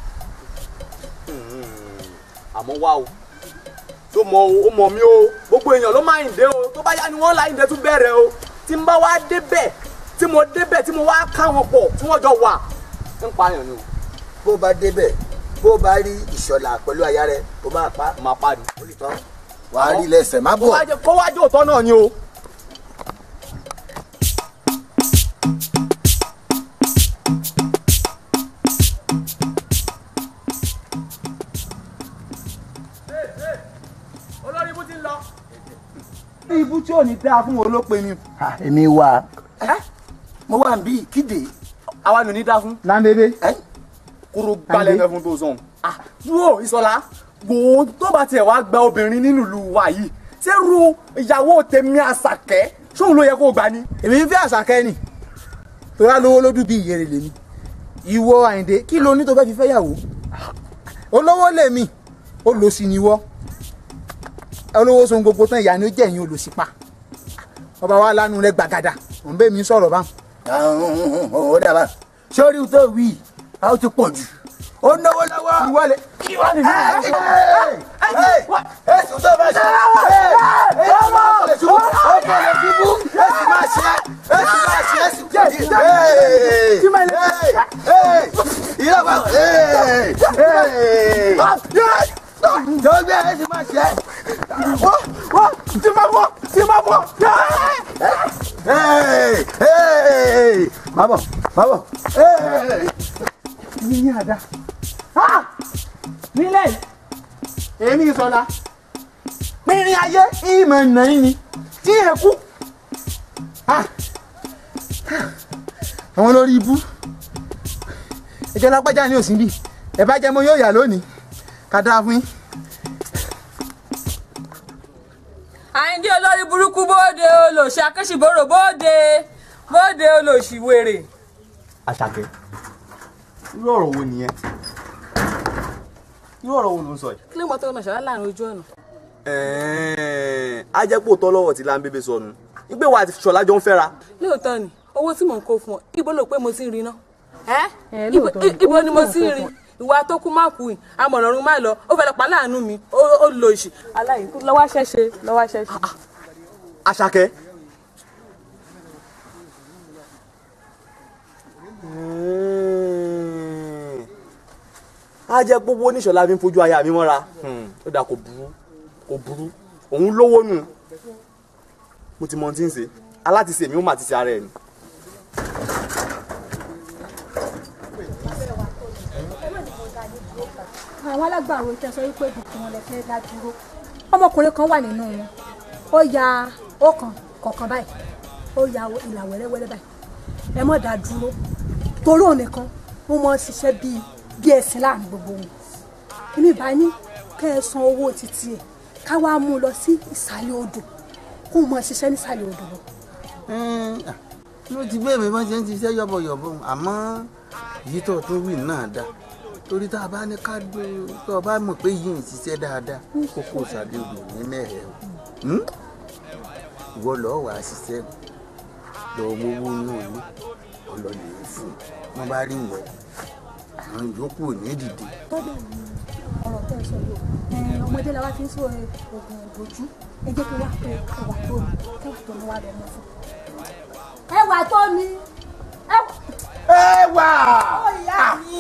àmọ́ wá o tó mọ o ó mọ mi o gbogbo èèyàn ló máa ń dé o tó bá yá ni wọ́n láyìn dé tún bẹ̀rẹ̀ o tí n bá wá débẹ̀ tí mo débẹ̀ tí mo wá ká wọn pọ̀ tí wọ́n jọ wà ń pààyàn ni o. bó bá débẹ̀ bó o bá rí ìṣọ̀lá pẹ̀lú aya rẹ o máa pa máa pa ni. ó lè tán wàá rí lẹ́sẹ̀ má kó bọ̀. wá jẹ́ kó wá jẹ́ òótọ́ náà ni o. olórí ibú ti ń lọ. ibú tí ò ní dáa fún wọn ló pe ni. Ah, èmi wà mo wà ń bí kíde àwa nù ní dá fún. láńdédé kúrò gbalẹ̀ fẹ́ fún tó sọ̀hún. dúró ìsọ̀lá gbòó tó bá tiẹ̀ wá gba obìnrin nínú ìlú wa yìí ṣé ru ìyàwó tèmi àṣàkẹ́ ṣóun ló yẹ kó gbà ní. èmi ń fẹ́ àṣàkẹ́ nì torá lówó lójú bí ìyèrè lèmi ìwọ àyìndé kí ló ní tó fẹ́ fi fẹ́ yàwó olówó lèmi olòṣì ni wọ́ olówó sun gbogbo tán ìyá ni ó jẹ́ ẹ̀yìn olòṣì pa ọba wa lánàá rẹ gbàgàdà òun bẹ́ẹ̀ mi sọ̀rọ̀ báwọn. ó dàbà sórí tó wí a ó ti pọ̀ jù ó náwó lọ́wọ́. ìwọlé ìwọlé èsì tó bá ṣe èsì máa ṣe ṣubú ó kò lè ṣubú èsì máa ṣe èsì máa ṣe èsì kò ní. ìyá bá tó gbé èsì máa ṣe. tí ma bọ̀ tí ma bọ̀. má bọ̀ má bọ̀. ní ní àdá nílẹ̀ èmi ìsọ̀la pínrín ayé ìmọ̀ nàí ni tí ẹ kú. àwọn olórí ibú ìjọ lápájá ní òsínbí ẹ bá jẹ mọ yóò yà lónìí ká dáa fún yín. àyíndé olórí burúkú bóde olòṣì akẹ́sìbòrò bóde bóde olòṣì wèrè. àṣàkẹ́ irú ọ̀rọ̀ wo nìyẹn irú ọ̀rọ̀ wo ló ń sọ yìí. kí ló mọ tó máa ṣàlàyé láàrin ojú ọ̀nà. ẹ̀ẹ́n á jẹ́ pé òótọ́ lọ́wọ́ tí láńbébé sọnù ìgbé wa àti ṣọlá jọ ń fẹ́ra. lóòótọ́ ni owó tí mò ń kó fún ọ ibo ló pé mo ti ń rí ná. ẹ Ẹ, ibo lóòótọ́ ni, ibo owó ni tí mo mò ń ti kó ń rí fún ìwà tó kú má kú yìí amọ̀nàrún má lọ ó fẹ́ lọ pa láàánú mi ó- ó lò òṣì. aláìkú lọ́wọ́ ṣẹ́ṣe lọ́wọ́ ṣẹ́ṣe. àṣàkẹ́. á jẹ́ gbogbo oníṣọ̀lá fi ń fojú aya mi mọ́ra ó dà kò burú kò burú òun lówó nù mo ti mọ ohun tí ń ṣe aláti ṣe mi ó mà ti ṣe ara ẹ̀ ni. àwọn alágbàro tẹ sọ wípé ibùkún wọn lè fẹ́ dá dúró ọmọkùnrin kan wà nínú wọn ó ya ọkàn kọ̀ọ̀kan báyìí ó ya ìlà wẹ́rẹ́wẹ́rẹ́ báyìí ẹ mọ̀ dá dúró torí òun nìkan ó mọ̀ ṣiṣẹ́ bíi bí ẹ̀sìn láàrin gbogbo wọn èmi bá ní kẹ́ ẹ san owó títí ẹ̀ ká wá mú un lọ sí ìsàlẹ̀ odò kó o mọ̀ ṣiṣẹ́ nísàlẹ̀ odò lọ. ló ti bẹ́ẹ̀ mi wọ́n ṣe ń ṣiṣẹ́ yọ̀bọ̀yọ̀bọ̀ àmọ́ èyí tó tún wí náà dá torí tá a bá ní ká gbé tó o bá mọ̀ pé yìí ń ṣiṣẹ́ dáadáa kókó ìsàlẹ̀ odò ní mẹ́rẹ̀ o Hmm? ìwọ lọ́ọ́ wàá ṣiṣẹ́ lọ́ọ́ mówó náà ní ọlọ́lẹ̀ fún un wọ́n bá rí wọ́n àwọn yòókù ò ní dìde. tọ́jú ọ̀rọ̀ tẹ́ ẹ sọ yìí o ẹ, ọmọdé la wá fi ń sọ oògùn ìbòjú ẹ jẹ́ kí wá tó ẹwà tó mi kẹ́wà tó mi wá lọ mọ́ fún. ẹwà tó mi ẹwà. ẹwà. ó ìyá mi.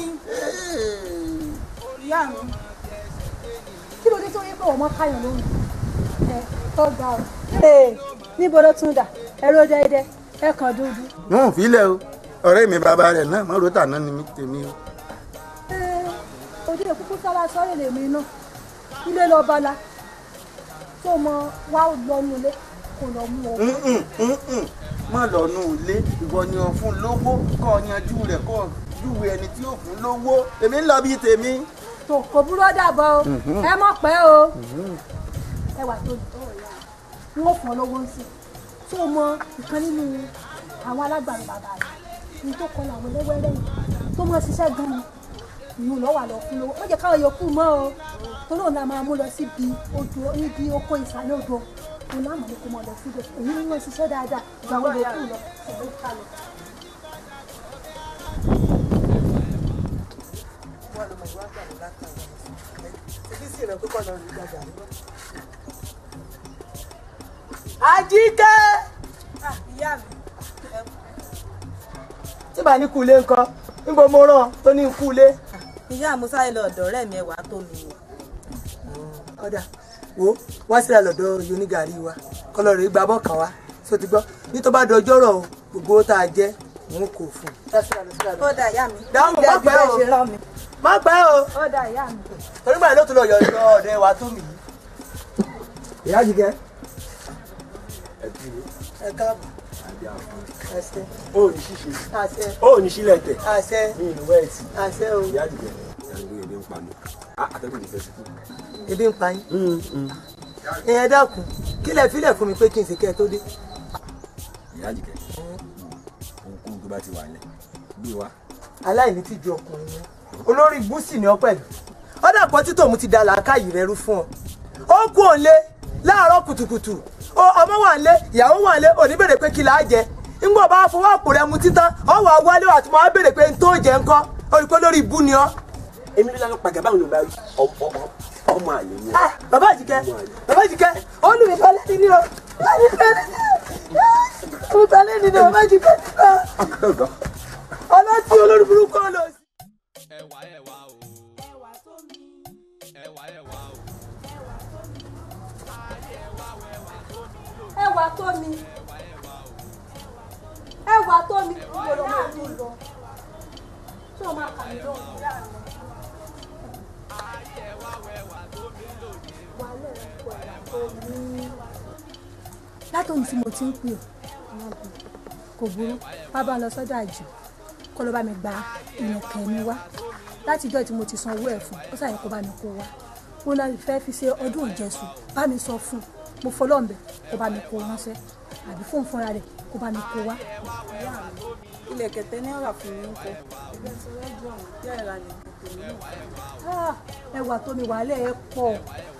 ìyá mi. kí ló dé tó yẹ pé ọmọ káyọ̀ lóhùn ẹ tó ga ọ. ee níbo ló tún dà ẹrọ dẹdẹ ẹ kàn dúdú. wọn ò filẹ̀ o ọ̀rẹ́ mi bàbá rẹ̀ náà mọ́ rotà náà ni mi tèmi o. Ee, òde òkúkú sára sọ́rọ̀ lèmi náà ilé lọ bala tó mọ wá lọ́nu ilé kò lọ mú ọ. má lọ nù ilé ìwọ ni o fún lówó kọ́ ọ yanjú rẹ̀ kọ́ ọ júwe ẹni tí ó fún lówó èmi ń lọ bíi tèmi. tó kò búrọ́ dàbọ̀ o Mhm. ẹ mọ̀ pẹ́ o ẹ wà tó n ó fún ọ lówó ń sìn tó mọ ìkan nínú àwọn alágbàro bàbá rẹ ní tó kọ́ làwọn ẹlẹ́wẹ́rẹ́ yìí tó mọ ṣiṣẹ́ gan-an ìyún lọ́ wà lọ fún lówó ó jẹ́ káwọn yòókù mọ́ o torí òun la máa mú lọ síbi odò níbi oko ìsàlẹ̀ odò òun láàmú ní kó mọ lọ síbẹ̀ èyí ni wọ́n ṣiṣẹ́ dáadáa ju àwọn yòókù lọ ẹ̀rọ ká lọ. Àjíkẹ́. ìyá mi tí bá ní kú ilé ńkọ́ níbo mo rán tó ní kú ilé. ìyá musa ilé ọ̀dọ̀ ọ̀rẹ́ mi ẹ̀wà tó mi wò. ọ̀dà wo wá síra lọ́dọ̀ yonigari wa kọlọ̀ rẹ̀ gbà bọ́ kàn wá sọ ti gbọ́ ní tó bá dọjọ́ rọ̀ o gbogbo owó tá a jẹ́ òun kò fún un. ó dà ìyá mi. dáhùn má pẹ́ o ṣe rán mi. má pẹ́ o ó dà ìyá mi. torí gbà ló tún lọ yọ̀ọ́ ọ̀dẹ̀ wa tó mi yìí. ìyá jìgẹ́ ẹ káàbọ̀ àṣẹ ó ní ṣíṣe àṣẹ ó ní sílẹ̀ tẹ̀ àṣẹ ní ìlú wẹ́ẹ̀tì àṣẹ o ìyá àdìgẹ́ ìyàgbé ebi ń pa mi àtẹ́kùn ní fẹ́ẹ́ sùkú. ebi ń pa yín ìyẹn dákun kílẹ̀ fílẹ̀ fún mi pé kí n sì kẹ́ ẹ tó dé. ìyá àdìgẹ́ ohunkóhun tó bá ti wà lẹ̀ gbé wa. aláìní ti ju ọkùnrin yẹn olórí gúúsì ni ọ pẹ̀lú ọ̀dà pọ̀ títò mu ti da làákàyè rẹ rú fún ọ ó kú òǹlé láàárọ̀ kùtùkùtù ó- ọmọ wà nílé ìyàwó wà nílé òní béèrè pé kí là á jẹ ńgbọ̀ bá fọwọ́ àpò rẹ mu títán ọ wà wálé wà tí mo á béèrè pé n tó jẹ ńkọ́ olùkọ́ lórí ibú ni ọ. èmi ló lánàá pàgà báwọn yorùbá rí ọmọ ọmọ àlè ni Ah, bàbá àjìkẹ́ bàbá àjìkẹ́ olùmíta lẹ́ni ni o olùmíta lẹ́ni olùmíta lẹ́ni ni bàbá àjìkẹ́ ọlọ́tí olórí burúkú ọlọ́ ẹwà ẹwà o ẹwà tó mi ẹwà ẹwà o ẹwà tó mi ẹwà tó mi mo lọ máa tó lọ tí o máa kà mí lọ. látòun tí mo ti ń pè ọ́ kò burú wá bá ń lọ sọ́dọ̀ àjò kó ló bá mi gba ìyẹ̀kẹ́ mi wá láti ìjọ́ tí mo ti san owó ẹ̀ fún ó sàyẹ̀ kó bá mi kó wá ó náà fẹ́ fi ṣe ọdún ìjẹsùn bá mi sọ fún un mo fọlọ́ọ̀bẹ kó bá mi kó ránṣẹ́ àbí fóun fúnra rẹ̀ kó bá mi kó wá. ilẹ̀ kẹ̀tẹ́ ní ọ̀rà fún mi ń kọ. ẹgbẹ́ sọ lẹ́jọ́ ọ̀hún yẹ́ ẹ̀rà lè tètè ní Ah, ẹwà tó mi wàhálẹ̀ ẹ pọ̀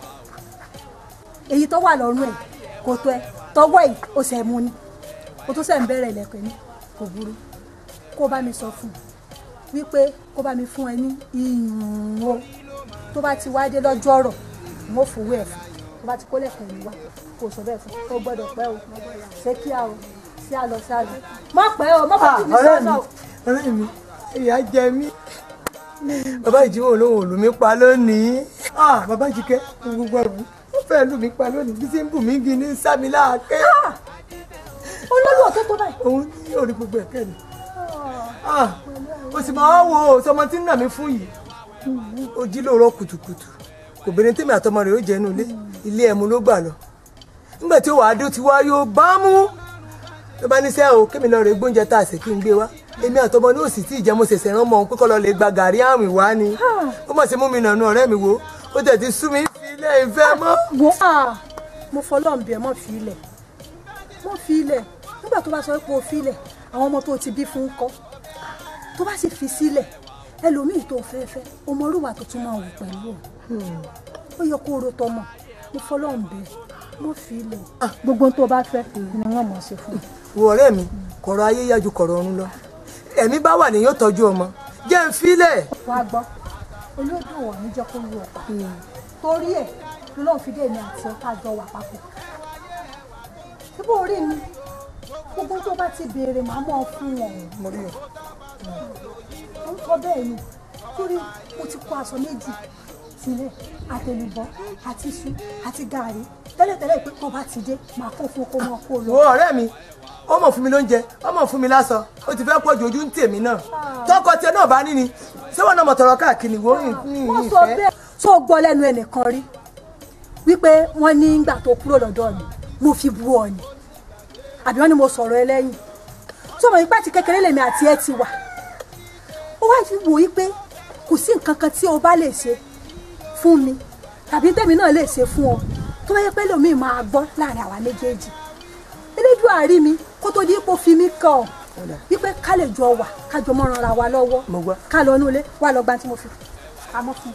èyí tó wà lọ́rùn ẹ̀ kò tó ẹ tọwọ́ ẹ̀ ó ṣe mú ni ó tún ṣe ń bẹ̀rẹ̀ ilẹ̀kùn ní kò burú kó bá mi sọ fún un wípé kó bá mi fún ẹ ní ìyún o tó bá ti wá dé lọ́jọ́ ọ̀rọ̀ mo fowó ẹ̀ fún tó bá ti kó lẹ̀kùn mi wá kó sọ bẹ́ẹ̀ fún ó gbọ́dọ̀ pẹ́ o ṣé kí a o sí àlọ́ sí àlọ́ má pẹ́ o má pẹ́ tì mí ọ̀rẹ́ mi sọ́nà o. ọ̀rẹ́ mi ìyá jẹ mí bàbá ìjíwò olóhùn ò lù mí pa lónìí Ah, bàbá ìjíkẹ́ gbogbo ẹ̀rù ó fẹ́ lù mí pa lónìí bí sí ń bù mí gi ní sámi láàké olólùwọ̀ tó tó báyìí. òun ní orí gbogbo ẹ̀kẹ́ mi Ah, o sì máa ń wo sọmọ tí ń nà mí fún yìí ó jí lóòrọ̀ kùtùkùtù kò bẹ̀rẹ̀ tèmi àtọmọ rẹ̀ ó jẹ́ inú ilé ilé ẹ̀mú ló gbà lọ nígbà tí ó wàá dé ó ti wá yóò bá mú ló bá ní sẹ́ o kémi lọ rè gbóúnjẹ tá a sè kí n gbé wá èmi àtọmọ ní òsì tí ìjẹ́ mo ṣẹ̀ṣẹ̀ rán mọ́ òun pé kọ́ lọ lè gba gàrí àwìn wá ni ó mọ̀ sí mú mi nànú ọ̀rẹ́ mi wo ó tẹ̀ ti sú mi fi ilé ìfẹ́ mọ́. wo ah mo fọlọ́n bí ẹ mọ̀ fi ilẹ̀ mọ̀ fi ilẹ̀ nígbà tó bá sọ pé o fi ilẹ̀ àwọn ọmọ tó ti bí fún kọ́ tó bá sì fi sílẹ̀ ẹlòmíì tó fẹ́ fẹ́ ọmọ orúwà tó tún máa wù pẹ̀lú ọ̀ ó yẹ kó o ro tọmọ mo fọlọ́n bí ẹ mọ̀ fi ilẹ̀ gbogbo ohun tó bá fẹ́ ni wọ́n mọ̀ ṣe fún un. wo ọ̀rẹ́ mi kọ̀rọ̀ ayé yájú kọ̀rọ̀ ọ̀run lọ ẹ̀mí bá wà ní yóò tọ́jú ọmọ jẹ́ ń filẹ̀. wá gbọ́ olódò wọ̀ ní jẹ́ kó lu ọ̀pá torí ẹ̀ lọ́n fi dé mi àti ọ̀tá jọ wà papọ̀ síbò orí mi gbogbo tó bá ti béèrè màá mọ̀ fún wọn. mo rí ọ. ó ń kọ́ bẹ́ẹ̀ ni torí mo ti kó aṣọ méjì sílẹ̀ àtẹlùbọ́ àti iṣu àti gààrí tẹ́lẹ̀tẹ́lẹ̀ pé tó bá ti dé màá kó fún kó mọ́ kó lọ. wo ọ̀rẹ́ mi ó mọ̀ fún mi lóúnjẹ ó mọ̀ fún mi láṣọ ó ti fẹ́ pọ̀ ju ojú ń tèmi náà tọkọ tiẹ̀ náà bá ní ni ṣé wọn náà mọ̀ tọrọ káàkiri wo wọ́n sọ bẹ́ẹ̀ tó gbọ́ lẹ́nu ẹnìkan rí wípé wọ́n ní ìgbà tó kúrò lọ́dọ̀ mi mo fi bu ọ ni àbí wọ́n ní mo sọ̀rọ̀ ẹ lẹ́yìn tó mọ̀ ipá ti kékeré lèmi àti ẹ ti wà ó wá fi wò wípé kò sí nǹkan kan tí o bá lè ṣe fún mi tàbí tèmi náà lè ṣe fún ọ tó bá yẹ pé lómi máa gbọ́ láàrin àwa méjèèjì elédùn àárí mi kó tó di ipò fi mí kàn ọ́ wípé ká lè jọ wà ká jọ mọ́ ranra wa lọ́wọ́ ká lọ inú ilé wà lọ gba tí mo fi pamọ́ fún un.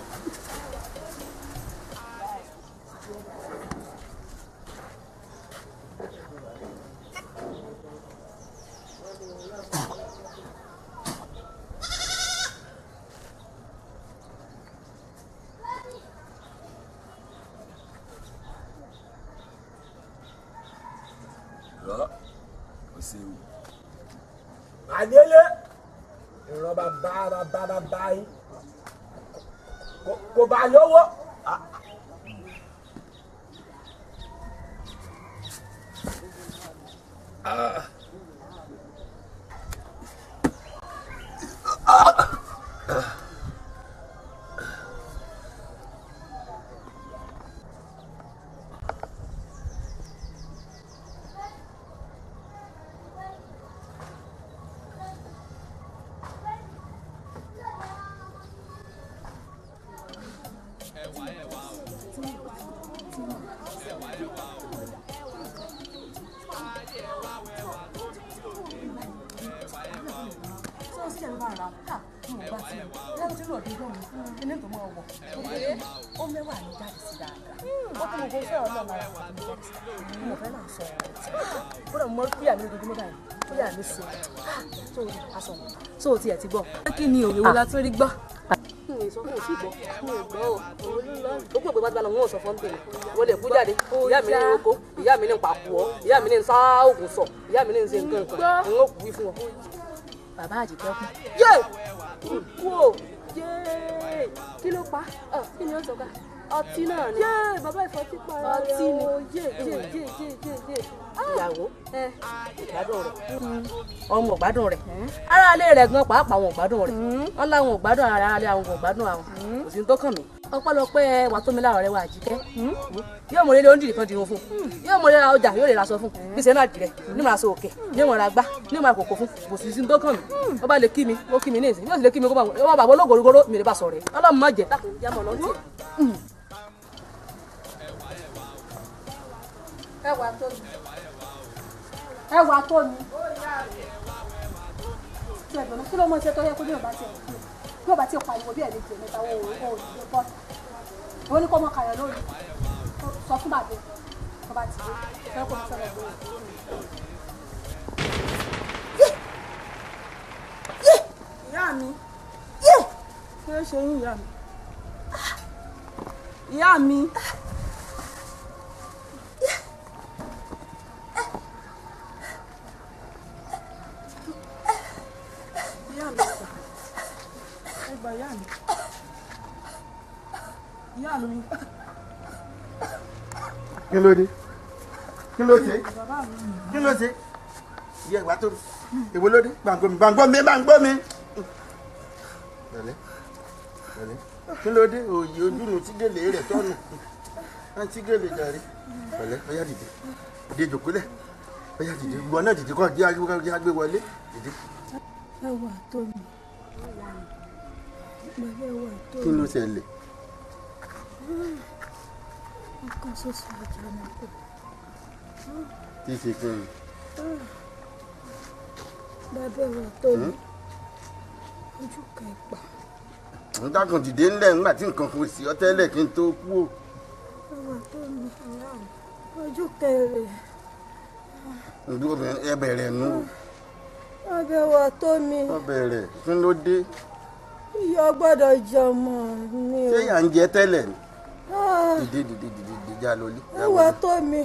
rọ kò séwu. àdélé ìran bàbá bàbá bàbá yín kò- kò bá lówó. sọ́ọ́ sí ẹ̀rọ bá ra ká mo bá tiẹ̀ lẹ́nu tí lọ́ọ̀dún gbọ́n mi ẹni tó máa wọ̀ ó mẹ́wàá ní jáde sí dáadáa ó kún mo kó fẹ́ ọ̀nà lára wà ní jáde sí dáadáa mo fẹ́ náà sọ ọ̀rọ̀ tí ó dẹ̀ mọ́ bí àmì ojoojúmọ́ báyìí bí àmì sí tó aṣọ mi tó o tiẹ̀ ti gbọ́. kí ni òwe wo la tún rí gbọ́. mi ò sọ fún òsì gbọ́ mi ò gbọ́ o òun ló lọ ó pè pé bá ti bá lọ wọn ò sọ fún tèmi wọ́n lè kú jáde ìyá mi ní oko ìyá mi ní pàkú ọ ìyá mi ní sá òògùn sọ ìyá mi ní ṣe nǹkan nǹkan òun ó kú wí fún ọ. bàbá àjẹkẹ́ kú. yé kú o yé kí ló pa ọ kí ni ó sọ ká ọtí náà ni. yé bàbá ìfọtí pa ara rẹ ọtí ni yé yé yé yé yé yé. ìyàwó ìgbádùn rẹ ọmọ ìgbádùn rẹ ara ilé rẹ gan pàápàá àwọn ìgbádùn rẹ wọn láwọn ìgbádùn ara ilé àwọn ìgbádùn àwọn kò sí ní tó kàn mí ọpẹ́lọpẹ́ wà tó mi láàrọ̀ rẹ wà àjíkẹ́ yóò mọ ilé oúnjẹ kan dirun fún yóò mọ ilé ọjà yóò lè ra aṣọ fún bí sẹ náà jìrẹ ní màá so òkè ní màá ra gbá ní màá kòkó fún kò sí ní tó kàn mí ó bá lè kí mi ó kí mi ní ìsìn yóò sì lè kí mi kó bá wọn bàbá ológorogoro mi lè bá sọ̀rọ̀ ọlọ́run má jẹ dákun jámọ̀ lọ́ntì. ẹwà tó mi ẹwà tó mi tí ẹgbẹ̀rún kí ló mọ ṣe tó yẹ kó ní ọba tí ẹ kú bí ọba tí ẹ pariwo bí ẹ lè jẹ mẹ́ta wo o ò lè bọ òun ní kó mọ kàyọ lórí sọ fún bàbá ọba tí ó fẹ́ kó mo fẹ́ lọ gbé ìyá mi kí ló ṣe yín ìyá mi ìyá mi ìyá mi sà ẹ gbà ìyá mi ìyá mi kí ló dé kí ló ṣe bàbá mi kí ló ṣe ìyá ìwà tó èwo ló dé gbàngbọ́ mi gbàngbọ́ mi gbàngbọ́ mi. pẹ̀lẹ́ pẹ̀lẹ́ kí ló dé òòyì ojúnu tí gèlè rẹ̀ tọ́nu á tí gèlè jàre pẹ̀lẹ́ ọyá dìde dìde jòkólẹ̀ ọyá dìde ìwọ náà dìde kọ́ di agbé wọlé dìde. ẹwà tó mi pẹ̀lú ẹwà tó kí mi ló ṣẹlẹ̀ ọkàn ṣoṣo ọjà náà kò tí ì ṣe kí n. bàbá ẹwà tó mi ojú kẹpà ń dákun dìde ńlẹ̀ nígbà tí nǹkan kò sí ọ tẹ́lẹ̀ kí n tó kú o. ẹwà tó mi ìyá mi ojú kẹrẹ ǹdú obìnrin ẹ bẹ̀rẹ̀ nù bàbá ẹwà tó mi ọ bẹ̀rẹ̀ kí ló dé ìyá gbọ́dọ̀ jọmọ mi o ṣé yà ń jẹ tẹ́lẹ̀ ni Ah, dìde dìde dìde dìde já lọ lé já ẹwà wọlé tó mi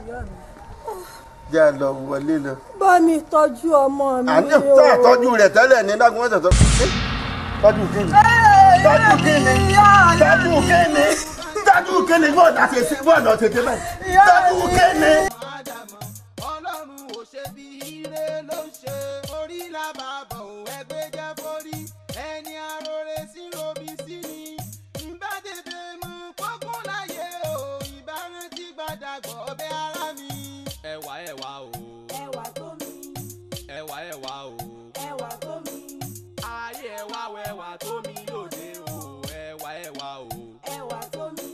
já lọ wọlé lọ. bá mi tọ́jú ọmọ mi àní o tó àtọ́jú rẹ̀ tẹ́lẹ̀ ní dákun wọ́n tẹ̀tọ́ tọ́jú kíni tọ́jú kíni tọ́jú kíni tọ́jú kíni bọ́ọ̀dà tètè bọ́ọ̀dà tètè báyìí tọ́jú kíni. ọlọ́run ò ṣe bí ire ló ń ṣe orí làbàbọ̀ ò ẹgbẹ́ jẹ́ forí ẹni arore sí robi sí ni nbá tètè mú kókún láyé o ìbárántí gbàdàgbọ́ ọbẹ̀ ara mi. ẹwà ẹwà o ẹwà tó mi ẹwà ẹwà o ẹwà tó mi ayé ẹwà wẹwà tó mi lóde o ẹwà ẹwà o ẹwà tó mi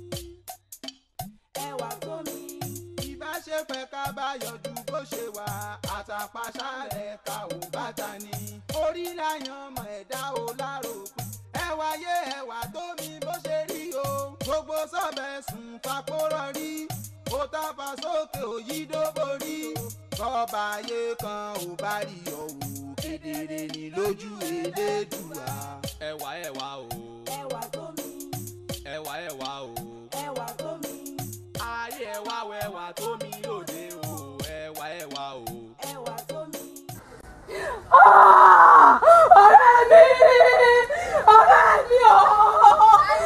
ẹwà tó mi. ìbáṣepẹ̀ ká bá yọjú bó ṣe wà àtàpàṣálẹ̀ ká ò bàtà ni orí láyàn mọ̀ ẹ̀dá o láròpin ẹwà yé ẹwà tó mi bó ṣe rí o gbogbo sọ́bẹ̀ sùn fapórọ̀ rí ó tàfà sókè òyìnbó borí kọ́ba ayé kan ò bá rí ọ̀hún kedere ní lójú elédùà. ẹwà ẹwà o ẹwà tó mi ẹwà ẹwà o ẹwà tó mi ayé ẹwà wẹwà tó mi lóde o ẹwà ẹwà o. ẹwà tó mi. ọ̀rẹ́ mi ọ̀rẹ́ mi o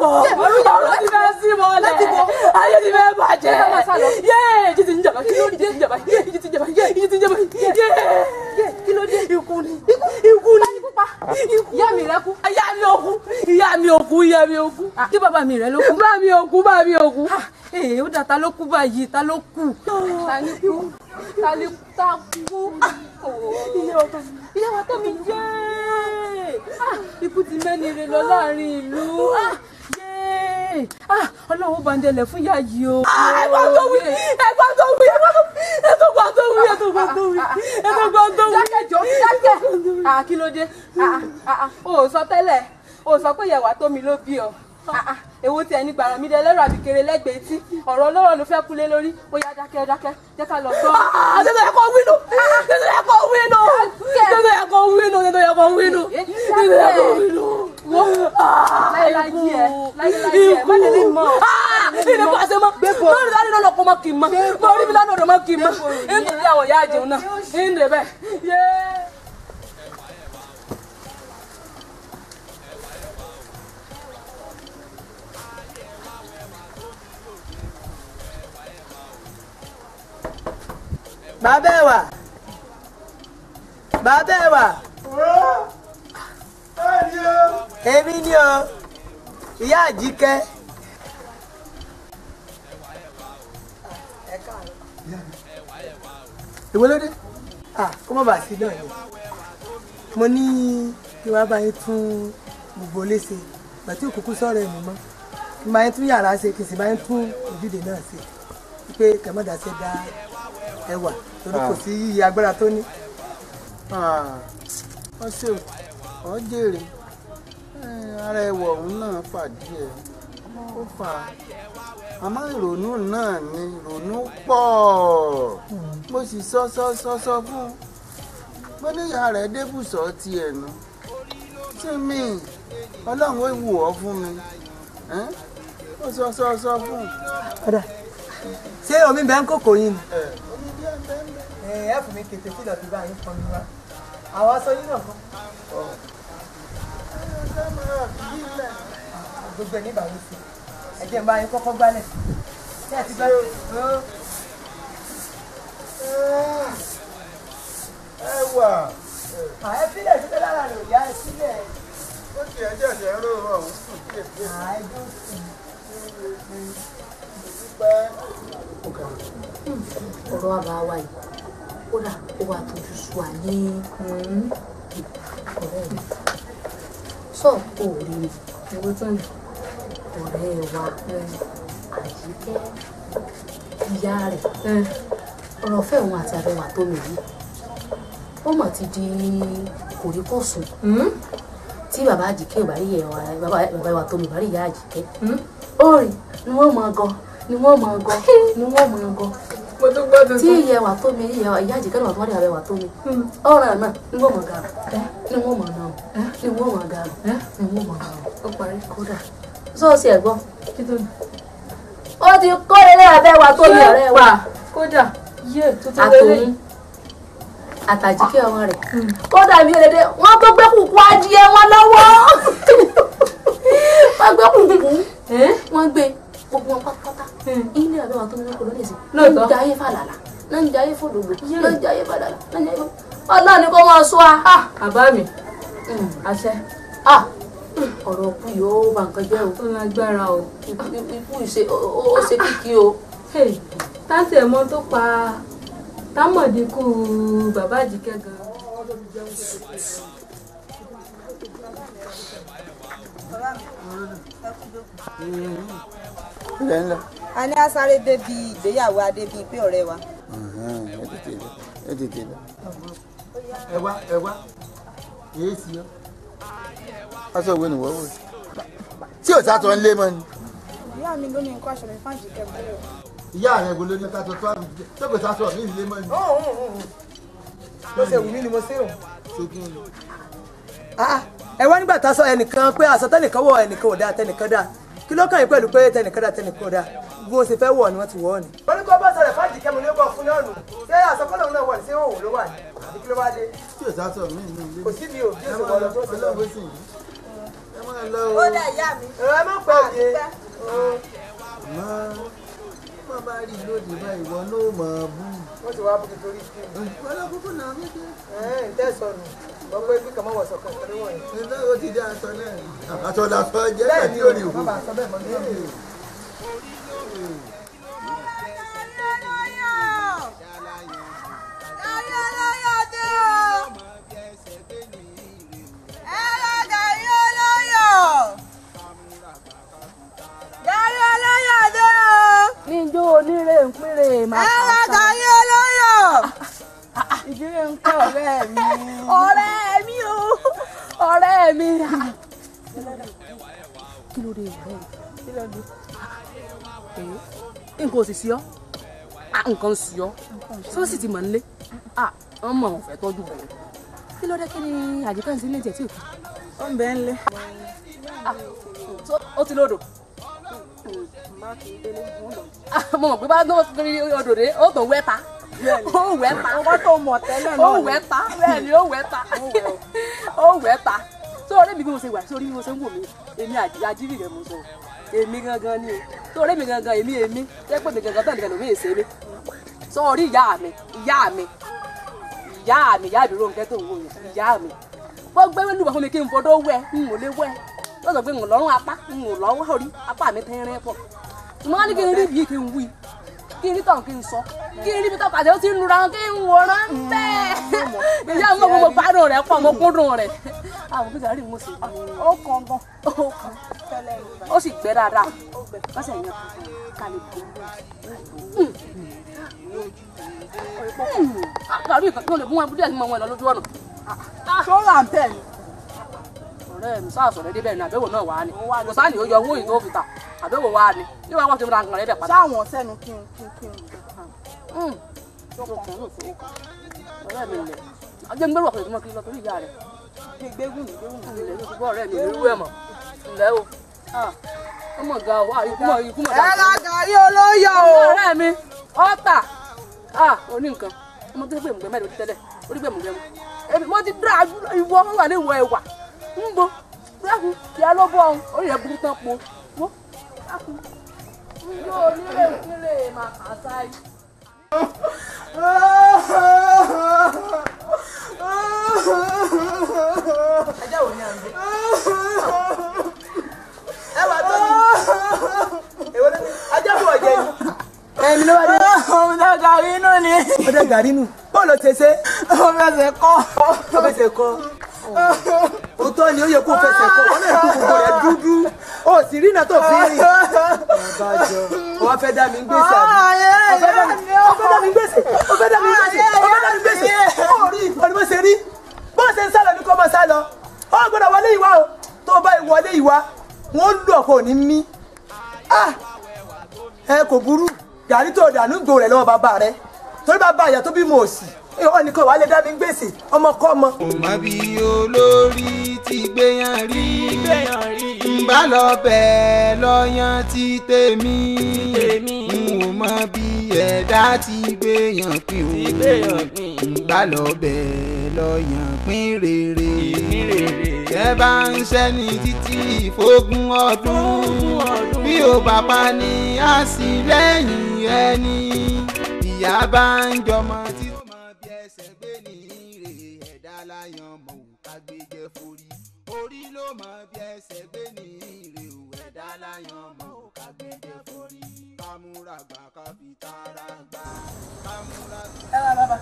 ọ̀rọ̀ ti fẹ́ sí mọ́lẹ̀ ayé ti fẹ́ bàjẹ́ yéé ìjì ti ń jàmbá ìjì ti ń jàmbá ìjì ti ń jàmbá ìjì ti ń jàmbá yéé kí ló dé ikú ni ikú ni ìyá mi rẹ kú ìyá mi ò kú ìyá mi ò kú ìyá mi ò kú kí bàbá mi rẹ ló kú bàbá mi ò kú bàbá mi ò kú ee ó dà ta ló kú báyìí ta ló kú ta ni kú ta ni ta kú ìyá wa tó mi jẹ́ ikú ti mẹ́ni re lọ láàrin ìlú yéé ọlọ́run bá ń dẹlẹ̀ fún ìyá yìí o. ẹ̀gbọ́n tó wí ẹ̀gbọ́n tó wí ẹ̀gbọ́n tó wí ẹ̀gbọ́n tó wí ẹ̀gbọ́n tó wí. jákèjọ́ jákè kí ló dé o ò sọ tẹ́lẹ̀ o ò sọ pé ìyàwó tó mi ló bí ọ èwo tí ẹni gbàrà mi dé lẹ́rọ àbíkèrè lẹ́gbẹ̀ẹ́ tí ọ̀rọ̀ ọlọ́rọ̀ ló fẹ́ kulé lórí bóyá dákẹ́ dákẹ́ jẹ́ ká lọ sọ. tètè yẹ kó wínú tètè yẹ kó wínú tètè yẹ kó wínú tètè yẹ kó wínú tètè yẹ kó wínú. wo láyéláyé ẹ láyéláyé ẹ má tẹ̀lé mọ́. ìdí kò àṣẹ mọ́ lórí dáadé lọ́nà kó mọ́ kì í mọ́ lórí mi lánàá ọ̀dọ̀ mọ́ kì í mọ́ nítorí àwọn ìyá àjẹun náà ń dè bẹ́ẹ̀ yéé. bàbá ẹ wà bàbá ẹ wà èmi ni o ìyá àjíkẹ́. ìwé ló dé kó má bàa sí náà ni mo ní kí wàá bá yín tún gbogbo léṣe gbàtí òkùnkùn sọ̀rọ̀ ẹ̀mí mọ́ kí n bá yín tún yàrá ṣe kí n sì bá yín tún ojúde náà ṣe pé kẹmọ́dà ṣe dá ẹwà torí kò sí yíyí agbára tó ní. wọ́n ṣe ọ́ jèrè ara ẹwà òun náà fàdí ẹ̀ ó fà á àmọ́ ìrònú náà ni ìrònú pọ̀ mo sì sọ sọ sọ sọ fún un mo níyà rẹ̀ débùsọ̀ tiẹ̀ nu sí mi ọlọ́run ó wù ọ́ fún mi ó sọ sọ sọ fún un. ṣé omi bẹ́ẹ̀ ń kókò yín ni. ẹ ẹ fún mi kété tí lọ́ọ́ fi bá yín pọn mi wá àwọn aṣọ yín náà kọ́. gbogbo ẹ̀ ní ìbàwọ̀ sí ẹ jẹ́ n bá yín kọ́kọ́ gbálẹ̀ ṣé ẹ ti gbá ẹ wà. ààyè sílẹ̀ sílẹ̀ lára rẹ̀ ò yá ẹ sílẹ̀. ó ti ẹjọ́ ìṣẹ́ ń rò ọ̀hún sùn díẹ̀ díẹ̀. ààyè tó sùn. ọ̀rọ̀ àbá wa yìí kódà ó wà tójú sú wa ní ọ̀rẹ́ mi sọ ò rí mi ẹgbẹ́ tó ní ọ̀rẹ́ wa àyíkẹ́ ìyá rẹ̀ ọ̀rọ̀ fẹ́ òun àti àbẹ̀wà tó mi yìí ó mọ̀ ti di kòríkòsùn tí bàbá àjìkẹ́ ò bá rí ẹ̀wà bàbá ìwà tó mi bá rí ìyá àjìkẹ́ ó rìn ni wọ́n mọ̀ gan ni wọ́n mọ̀ gan ni wọ́n mọ̀ gan mo tún gbọ́ tuntun. tí ìyá wa tó mi ìyá ìyá àjìkẹ́ náà tó wọ́n rí àbẹ̀ wa tó mi ọ̀rọ̀ náà ni wọ́n mọ̀ ga ni wọ́n mọ̀ náà ni wọ́n mọ̀ ga ni wọ́n mọ̀ náà ó parí kódà sọ́ọ̀sì ẹ̀ gbọ́ ó ti kọ́ ilé abẹ́ wa tó mi ọ̀rẹ́ wa kódà yé tuntun lélẹ̀ àtòun àtàjíkẹ́ ọmọ rẹ̀ kódà mi ò lè dé wọ́n tó gbé kùkú adìẹ wọn lọ́wọ́ wọ́n gbé kùkú wọ́n gbé gbogbo wọn pátápátá ilé abẹ́ wa tó mi lọ́kọ̀ lónìí sí Lóòótọ́. náà ń jayé fàlàlà náà ń jayé fòdòdó náà ń jayé fàlàlà náà ń jayé fòdòdó ọlọ́run ni kò máa sọ a. àbá mi àṣẹ ọ̀rọ̀ kú yìí ó bà nǹkan jẹ́ o. ó lágbára o. ikú ìṣe ó ṣe kíkí o. táǹtì ẹ̀mọ́ tó pa támọ̀dínkù bàbá àjíkẹ́ gan. ilẹ̀ ńlá. a ní asáré débi ìgbéyàwó adébíyí pé ọ̀rẹ́ wa. ẹ tètè lọ ẹ tètè lọ. ẹ wá ẹ wá èyí sí ọ. aṣọ ìwé nìwọ wò tí ò sátọ ń lé mọ ni. ìyá mi ló ní nǹkan aṣọ mi fáǹjì kẹ́kọ̀ọ́. ìyá rẹ gbolo ní sátọ tó àbí tó kò sátọ mí lé mọ ni. bó ṣe wù mí ni mo ṣe o. ṣé kí ni. ẹ wá nígbà tá a sọ ẹnìkan pé aṣọ tẹnìkan wọ ẹnìkan ò dáa tẹnìkan dáa kí ló kàn yín pẹ̀lú pé tẹnìkan dáa tẹnìkan ò dáa bí wọ́n ṣe fẹ́ wọ̀ ni wọ́n ti wọ̀ ọ́ ni. wọ́n ní kó bá sọ̀rọ̀ fájì kẹ́mu ní ó bọ̀ fún náà nù ṣé àsọkọ́lọ̀ náà wọ̀ ní ṣé òun ló wà ní àbí kí ló wá dé. tí ò sátọ mí ní ilé. kò sí bí o bí o ṣe wọ̀ lọ tó ṣe lọ. ọlọ́wọ́ sì yìí. ẹ máa lọ o. ó dà ìyá mi. ẹ̀rọ ẹ má pẹ́ òde. má má bá rí lóde báyìí ìwọ náà mọ̀ ọ́ bú. wọ́n ti wá bó ti torí kí ni. wọ́n lọ kúkú náà mí kí. ẹ̀ ẹ̀ tẹ̀sọ̀nù wọ́n pé bí kàmá wọ̀sọ̀ kan torí wọ̀nyí. ǹjẹ́ o ti dé aṣọ náà. aṣọ làṣọ jẹ́ bẹ́ẹ̀ àti ni o orí má òkú. bàa sọ bẹ́ẹ̀ mọ́ nígbà níjó onírè ń péré máa kà sá. ìdílé ń kọ́ ọ̀rẹ́ mi. ọ̀rẹ́ mi o ọ̀rẹ́ mi. kí ló dé ọ̀rẹ́ mi. kí ló dé. nǹkan ò sì sí ọ́ Ah, nǹkan sí ọ́ tó sì ti mọ̀ nílé wọ́n mọ̀ ọ́n fẹ́ tọ́jú bẹ̀rẹ̀ kí ló dé kí ni àjíkà ń sí ilé ìjẹ́ tí ò kí. ó ń bẹ ń lé. ó ti lódò. mo mọ̀ pé bá gbọ́ kiri odò dé ó tó wẹ́ ta ó wẹ́ ta ọkọ tó mọ̀ tẹ́lẹ̀ náà ó wẹ́ ta bẹ́ẹ̀ ni ó wẹ́ ta ó wẹ́ ta sórí mi bí mo ṣe wà sórí bí mo ṣe ń wò mí èmi àjírí rẹ̀ mo sọ èmi gangan ni o sórí mi gangan èmi èmi jẹ́ pé mi gangan tán nìkan lómi èsè mi sórí ìyá mi ìyá mi ìyá mi ìyá ìdúró nǹkan tó ń wò yẹn ìyá mi wọ́n gbé lùbọ̀ fún mi kí n fọdọ́ wẹ̀ n ò lè wẹ̀ wọ́n sọ pé n ò lọ́rùn apá n ò lọ́wọ́ orí apá mi tẹ́rẹ́ pọ̀ ṣùgbọ́n wọ́n ní kí n rí bíi kí n wí kí n rí tàn kí n sọ kí n rí bí tọ́ka àti ó ti ń nura kí n wòran bẹ́ẹ̀ ìyá mi gbogbo gbádùn rẹ̀ pọ̀ mo kúndùn rẹ̀ àwọn bí gàrí mo sì ó kàn gan. ó kàn ó sì gbẹ dáadáa wọ́n sì yàn kálí bò gàrí ìkànnì ò lè mú wọn díẹ̀ ní mọ wọn lọ lójú ọ̀nà ṣọ́ra ń tẹ̀ ní. ọ̀rẹ́ mi sáà sọ̀rọ̀ débẹ̀ ní àbẹ̀wò náà wà á ní kò sáà ní ó yọ owó yìí tó fi tà àbẹ̀wò wà á ní ní wàá wọ́n ti ra nǹkan rẹ̀ bẹ̀ padà. ṣáwọn sẹ́nu kí n kí n kí n ọ̀rẹ́ mi lẹ̀ ajé ń gbẹ́rù ọ̀pẹ̀ ìdúmọ̀ kiri lọ torí ìyá rẹ̀ gbégún ní gbégún ní. ilẹ̀ ló ti gbọ́ ọ̀rẹ́ mi ìlú ẹ̀ mọ̀ ǹlẹ́ o ọmọ ga o ikú mọ̀ ikú mọ̀ ẹ ra gàrí olóyè o. ọ̀rẹ́ mi ọ̀tà oní nǹkan ọmọ tó gbé mùgbẹ́ mẹ́rin tẹ́lẹ̀ orí gbé mùgbẹ́ mu èmi mo ti dá ìwọ wà ní ìwọ ẹ̀wà ń bo dákun ìyá ló bọ̀ ọ́n orí ẹ̀ burú tán po wọ́ dákun yóò nílé nílé máa kà á sáyé. ẹjẹ́ wo ni à ń gbé. ẹ wà tó mi. èwo ló ní ajá bọ̀ jẹ ni. ẹ̀mí ló wà ní. ó dá gàrí inú ni. ó dé gàrí nù. bọ́ọ̀lù ti ṣe. ó fẹsẹ̀ kọ́. ó fẹsẹ̀ kọ́. òótọ́ ni ó yẹ kó fẹsẹ̀ kọ́ ọ náà kó gbogbo rẹ̀ dúdú. ó sì rí iná tó fi rìn. ọbàjọ́ ó wá fẹ́ dá mi gbèsè àbí. ó fẹ́ dá mi ó fẹ́ dá mi gbèsè ó fẹ́ dá mi gbèsè ó fẹ́ dá mi gbèsè. ó rí ìkọ́ni bó ṣe rí bó ṣe ń sálọ ní kó máa sálọ. ó gbọ́dọ̀ wọlé ìwà o tó bá ìwọlé ìwà wọn ó lù ọkọ òní mí. ẹ kò burú gàrí tó dànù gbò rẹ̀ lọ́wọ́ bàbá rẹ̀ torí bàbá àyà tó bímọ òsì ìwọ nìkan wàá lè dá mi gbèsè ọmọ kọ́ ọmọ. má bí olórí ti gbéyàn rí n bá lọ bẹ́ẹ̀ lọ́yàn ti tèmi n ò mọ bí ẹ̀dá ti gbéyàn pín o n bá lọ bẹ́ẹ̀ lọ́yàn pín rere ẹ bá ń ṣẹ́ni títí ìfógún ọdún bí ó bàbá ní àṣìlẹ́yìn ẹni ìyá bá ń jọmọ títí ẹsẹ̀ gbé ní ire ẹ̀dá láyàn mọ̀ ò ká gbé jẹ́ forí orí ló mọ bí ẹsẹ̀ gbé ní ire ò ẹ̀dá láyàn mọ̀ ò ká gbé jẹ́ forí kámúra gbà ká fi tara gbà kámúra. ẹ ra bàbá.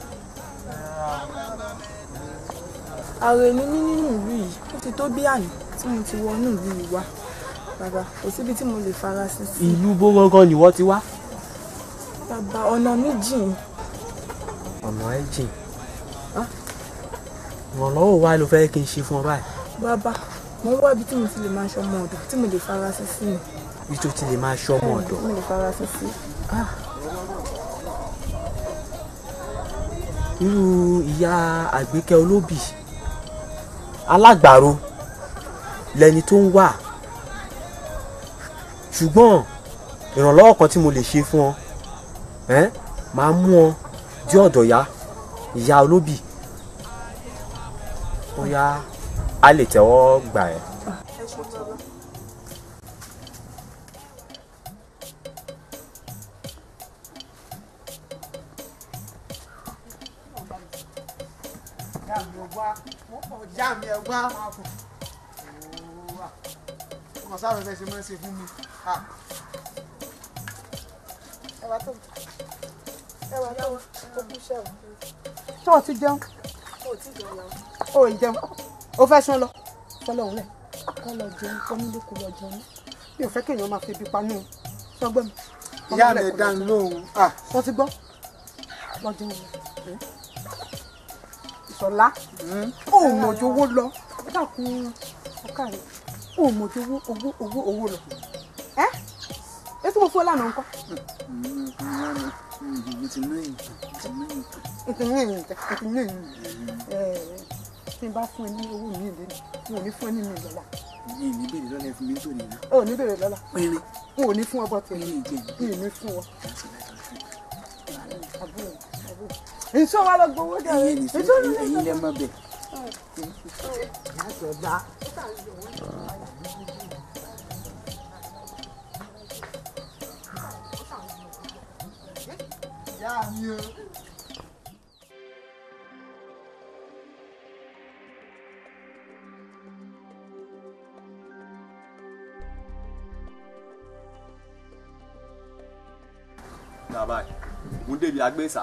ààrẹ mi ní nínú ìlú yìí ó ti tó bí àná tí mo ti wọnú ìlú yìí wá bàbá kò síbi tí mo lè fara sí sí. ìlú bó gangan ni wọ́n ti wá. bàbá ọ̀nà mi jìn ọ̀nà ẹ̀ jìn ìrànlọ́wọ́ wa ló fẹ́ kí n ṣe fún ọ báyìí. bàbá mo ń wá ibi tí mo ti lè máa ṣọmọ ọ̀dọ̀ tí mo lè fara sí sí ni. bí tó ti lè máa ṣọmọ ọ̀dọ̀. mo lè fara sí sí. irú ìyá àgbékẹ́ olóbì alágbàro lẹni tó ń wà ṣùgbọ́n ìrànlọ́wọ́ kan tí mo lè ṣe fún ọ máa mú ọ dé ọ̀dọ̀ ya ìyá olóbì bóyá a lè tẹ́wọ́ gbà ẹ́. ẹ ṣe bàbá. ìyá mi ò wá ìyá mi ẹ wá ọmọ sáà fẹfẹ ṣe máa ń ṣe fún mi. ẹ wá tó ẹ wà tó o kú ṣẹ́wọ̀n. tó o ti jẹun o ò tí ì jẹun yàrá. o ì jẹun o fẹ́ sán lọ sán lọ́hùn lẹ̀ kọ́ lọ jẹun kọ́ nílé kó lọ jẹun mi ò fẹ́ kéèyàn máa fi ibi panú o sọgbẹ́ mi. ìyá mi dá mi lóhùn. wọ́n ti gbọ́ lọ jẹun lọ. ìṣọ̀lá ó mọ̀jú owó lọ dákun ọkà rẹ̀ ó mọ̀jú owó owó owó owó lọ. ẹ́ ẹ tí mo fún ẹ lánàá nǹkan. mo ti ná yìí ti ná yìí. ìtìlẹ́yìn ìtìlẹ́yìn tí n bá fún ẹ ní owó mi ìlú ni n ò ní fún ẹ ní mi lọ́la. yìí ní bèrè lọ́la ẹ fún mi tó nìyẹn. o ò ní bèrè lọ́la. péré. n ò ní fún ọ bọ́ tẹ̀ mí n ò ní fún ọ. àbúrò àbúrò èso wa lọ gbowó dẹ. ẹyin ní sọ ẹyin lẹ mọ bẹ. Àjọ̀dá. ìyá mi o. bàbá ẹ̀ mú débi agbésà.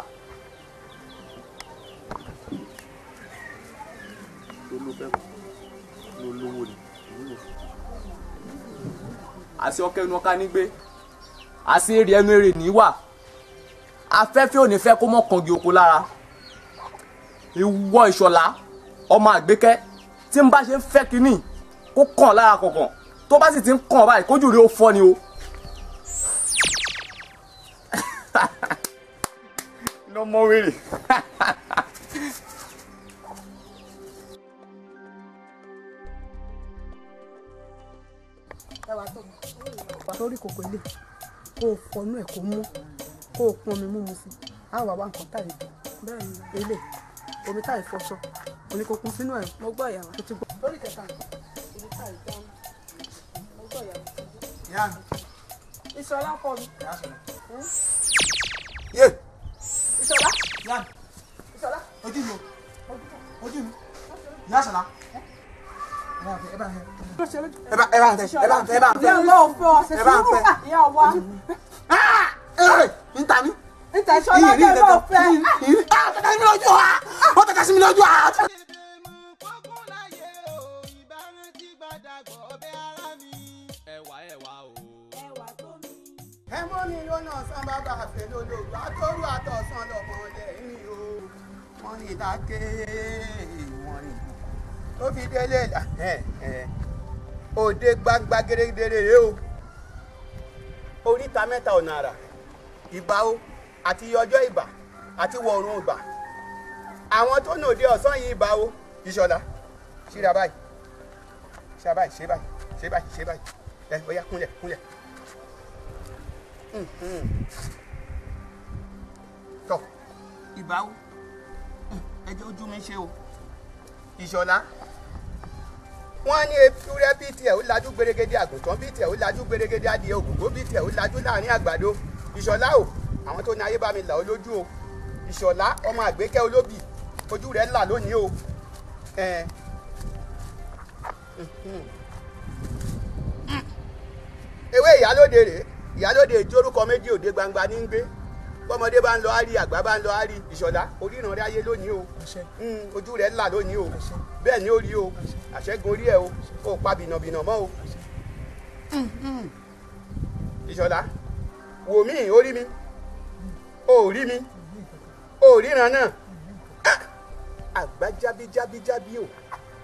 tó ló fẹ́ ló lówó ni ìwúlò. àti ọkẹ́ inú ọká nígbé àti èrè ẹnu èrè níwà afẹ́fẹ́ ò ní fẹ́ kó mọ́ kangi oko lára ìwọ ìṣọ̀lá ọmọ àgbékẹ́ tí n bá ṣe ń fẹ́ kínní kó kàn lára kọ̀ọ̀kan tó bá sì ti ń kàn báyìí kójú rí ó fọ́ ni o. lọmọ wèrè. wà lórí kòkó ilé kó o fọnú ẹ kó mú kó o pọn omi múmu sí i á wà wá nǹkan táyì dùn bẹ́ẹ̀ ni ilé omi táyì fọṣọ òní kò kún sínú ẹ mo gbọ́ ìyàwó tó ti gbọ́. lórí kẹta omi táyì dáná mo gbọ́ ìyàwó tó ti gbọ́. ìyá mi. ìṣọlá kọ mi. yé. ìṣọlá. ìyá mi. ìṣọlá. ojú mi o ojú mi ìyá sọlá. ẹ bá ẹ bá ẹ bá tẹ ẹ bá tẹ ẹ bá tẹ ìyá ọlọ́run fẹ́ ọ ṣe ẹ bá sùúrù fẹ́. ìyá wa. ẹ ń ta mí. níta ìṣọlá bẹ́ẹ̀ bá fẹ́. tẹ̀ka sí mi lójú wa ó tẹ̀ka sí mi lójú wa. ẹwà ẹwà o. ẹ mọ́ mi lónà sán bàbá àfẹ́ lólobó àtọ́rù àtọ̀sán lọ́mọdé yìí o wọ́n ní ìdáké wọ́n ní ìbùkún tó fi délé là òde gbangba gẹ́gẹ́rẹ́ rèé o oríta mẹ́ta ọ̀nà àrà ìbà o àti ọjọ́ ìbà àti wọ̀ọ̀rùn ìbà àwọn tó nà òde ọ̀sán yìí ìbà o ìṣọ̀lá ṣíra báyìí ṣíra báyìí ṣe báyìí ṣe báyìí ṣe báyìí ẹ bóyá kúnlẹ̀ kúnlẹ̀ tọ ìbà o ẹjẹ ojú mi ṣe o ìṣọ̀lá wọ́n ní ewúrẹ́ bíi tiẹ̀ ó lajú gbèrègèdè àgùntàn bíi tiẹ̀ ó lajú gbèrègèdè adìẹ ògùnkó bíi tiẹ̀ ó lajú láàrin àgbàdo ìṣọ̀lá o àwọn tó ní ayé bá mi là ó lójú o ìṣọ̀lá ọmọ àgbékẹ́ olóbì ojú rẹ̀ là lónìí o ẹn. ewé ìyálóde rèé ìyálóde tí orúkọ méjì òde gbangba ní ń gbé bọ́mọdé bá ń lọ árí àgbà bá ń lọ árí ìṣọ̀lá oríran rẹ̀ ayé lónìí o Mm, ojú rẹ̀ là lónìí o bẹ́ẹ̀ ni ó rí o àṣẹ́gun orí ẹ̀ o ó pa bìnàbìnà mọ́ o ìṣọ̀lá wò mí ó rí mi ó rí mi ó ríran náà Ah! àgbá jábí jábí jábí o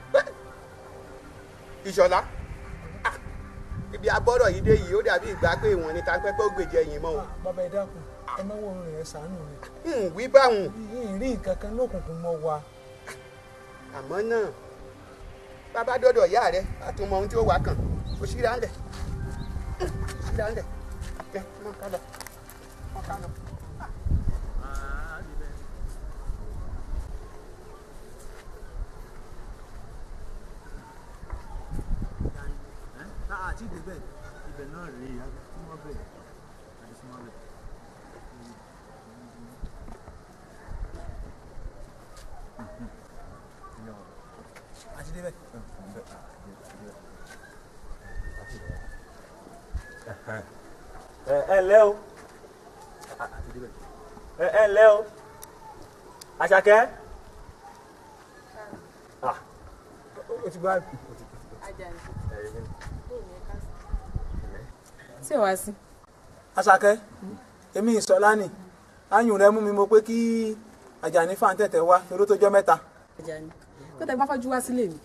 ìṣọ̀lá Ah! ibi abọ́rọ̀ yìí dé yìí ó dàbí ìgbà pé ìwọ̀n ni tápẹ́pẹ́ ó gbèjẹ yìí mọ́ o bàbá ẹ dákun ẹ náwó orin rẹ ṣàánú mi. ń wí báwọn yìí rí nǹkan kan lókùnkùn mọ́ wa. àmọ́ náà bàbá dọ́dọ̀ ìyá rẹ̀ àtúmọ̀ ohun tí ó wà kàn ó ṣíra ńlẹ̀ ṣíra ńlẹ̀ ẹ mọ ká lọ mọ ká lọ. àti ìdébẹ̀ ibẹ̀ náà rèé àti súnmọ́ bẹ̀ àti súnmọ́ bẹ̀. àti débẹ̀. ẹ ẹ ǹlẹ́ o ẹ ẹ ǹlẹ́ o àṣàkẹ́ Ah, o ti bá ṣé wàá sí. Àṣàkẹ́ èmi ìsọlá ni ayùn rẹ mú mi mo pé kí Àjàní fàǹtẹ̀tẹ̀ wá torí tó jọ mẹ́ta. Àjàní tó tẹ gbọ́n fọ́jú wá sílé mi.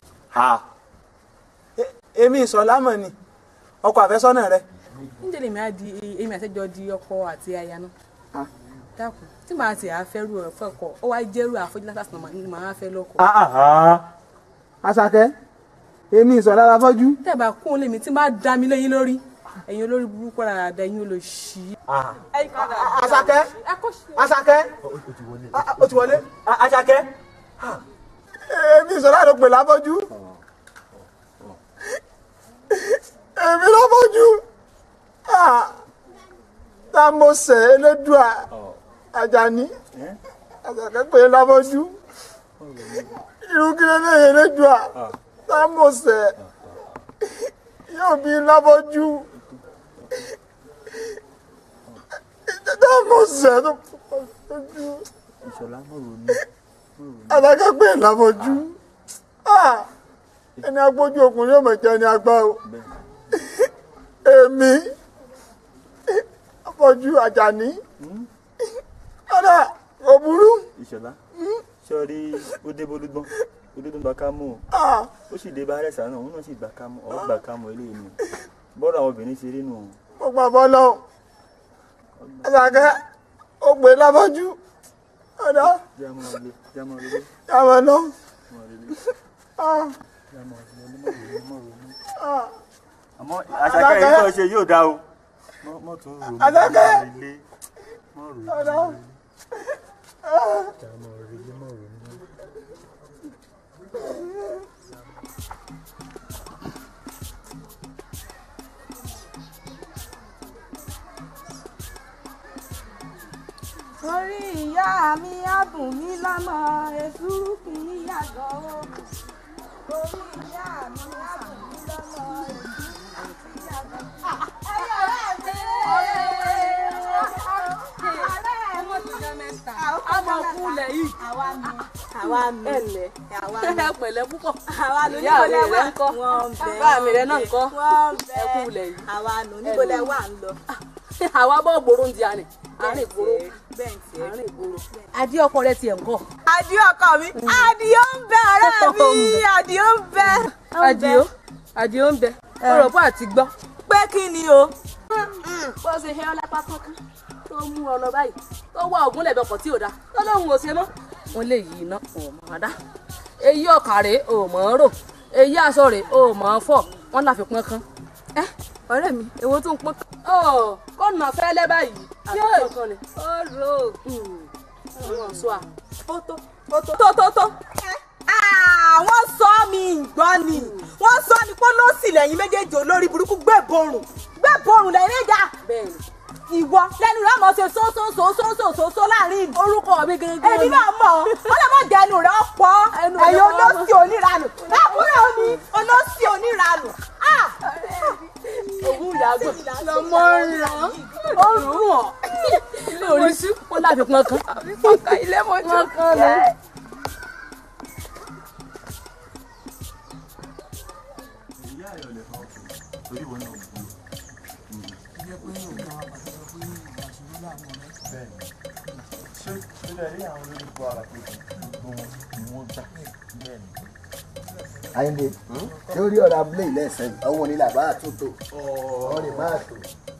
èmi ìsọlá mọ̀ ni ọkọ àfẹ́sọ́nà rẹ. níjẹ́ lèmi á di èmi àtẹ́jọ́ di ọkọ àti aya náà. dákun tí màá ti àfẹ́rù ẹ̀ fẹ́kọ̀ ó wá jẹ́rù àfojú látàsí náà ni màá fẹ́ lọ́kọ. Àṣàkẹ́ èmi ìsọlá la fọ́jú. tẹ́ẹ̀bà kún un lèmi tí máa dá mi lẹ́yìn lórí ẹ̀yin olórí burúkú rárá dá ẹ̀yin olóṣì. Àṣàkẹ́ Àṣàkẹ́ ó ti wọlé Àṣàkẹ́ èmi ìsọlá ló pè láfọ́jú èmi láfọ́jú tá mo sẹ̀ Elédùà Àjàní Àṣàkẹ́ pè láfọ́jú irú kí ló lè Elédùà tá mo sẹ̀ yóò bí láfọ́jú tá mo sẹ̀ tó fọ́jú ìṣọ̀lá mọ̀ ronú Àṣàkẹ́ pè láfọ́jú ẹni agbójú ọkùnrin yóò mọ̀ jẹ́ ẹni agbá o èmi afọ́jú Àjàní ọ̀dà kò burú ìṣọ̀lá sọ́ọ́rí ó dé bólúgbọ́n olódún gba kámú o Ah, ó sì dé bá rẹ̀sà náà òun náà sì gba kámú ọ̀ gba kámú eléyìí ni bọ́ọ̀rọ̀ àwọn obìnrin ṣe rí nù. mo gbà bọ́ lọ Àṣàkẹ́ ó pè láfọ́jú ọ̀dà jámọ́ ilé jámọ́ ilé yàmọ̀ lọ. jámọ́ ilé Ah, jámọ́ ilé mọ̀ ronú mọ̀ ronú. ah. àmọ́ àṣàkẹ́ yìí tó ṣe yóò dá o mọ́ mọ́ tún ronú Àṣàkẹ́! jámọ́ ilé mọ̀ ronú ọ̀dà jámọ́ ilé mọ̀ ronú. orí ìyá mi á bùn mí lọ́mọ èsúrú kì í yàgò ó orí ìyá mi á bùn mí lọ́mọ èsúrú kì í yàgò. ẹyọ ọ̀rẹ́ mi ọmọ kúlẹ̀ yìí. àwa ni àwa ni ẹ̀lẹ́ àwa ẹ ni pẹ̀lẹ́ púpọ̀. àwa ni ìyá mi oníbọ̀lẹ̀ rẹ̀ wà ń kọ́ wọ́n ń bẹ bá mi rẹ̀ náà ń kọ́ wọ́n ń bẹ ẹ kúlẹ̀ yìí. àwa nù níbọ̀lẹ̀ wà ń lọ. àwa bọ́ gbòòrò ń di àná àárín ìgboro bẹ́ẹ̀ ti ẹ̀ àárín ìgboro. adé ọkọ rẹ tiẹ̀ ń kọ́. Àdìó ọkọ mi Àdìó ń bẹ ọ̀rẹ́ mi Àdìó ń bẹ. Àdìó Àdìó ń bẹ ọ̀rọ̀ bó àti gbọ́. pé kí ni o. bó ṣe hẹ́ ọ́ lápá kankan tó mú ọ lọ báyìí tó wá ògùn lẹ̀bẹ̀ ọkọ̀ tí ò da tó lóun ò ṣe mọ́. wọ́n lè yí iná ò mọ̀ dá èyí ọkà rèé ò mọ̀ ọ́ rò èyí aṣọ rèé ò mọ̀ ọ́ fọ̀ wọ́n láfi pọ́n kan. ẹ ọ̀rẹ́ mi èwo tó ń pọ́n kan. ọ kó nà fẹ́lẹ́ báyìí àti pọ́n kan ni. ó rò ó wọ́n sọ à. tó tó tó tó. wọ́n sọ mi ìgbọ́ ni wọ́n sọ ni pé ló sì lẹ́yìn méjèèjì olórí burúkú gbẹ̀bọ̀rùn gbẹ̀bọ̀rùn lẹ́yìn ẹ̀já. bẹ́ẹ̀ni ìwọ lẹ́nu rẹ̀ mọ̀ ṣe sóńsóńsóńsóńsóńsó láàrin ìlú. orúkọ mi gẹ́gẹ́ èmi náà mọ̀ ọ́ lè mọ̀ jẹ́ ẹnu rẹ̀ ọ̀pọ̀ ẹ̀yin olóṣì oníranù lákùnrin òní olóṣì oníranù. ògùn ìyàgbọ́ lọmọ ràn ó rùn ọ́ ilé oríṣi ó láfi pọ́n kan. àbíkọ́kọ́ ilé mọ́jú. pọ́n kan ni. ìyá rẹ̀ ò lè fa ọkùnrin torí ìwọ náà bú ṣé ilé rí àwọn olórí bu ara pé gbogbo wọn ni wọ́n gbà bẹ́ẹ̀ ni. Àyìndé lórí ọ̀rọ̀ abúlé ilé ẹ̀sẹ̀ yìí ọwọ́ nílà bá àtúntò ọ̀rẹ́ bá àtò.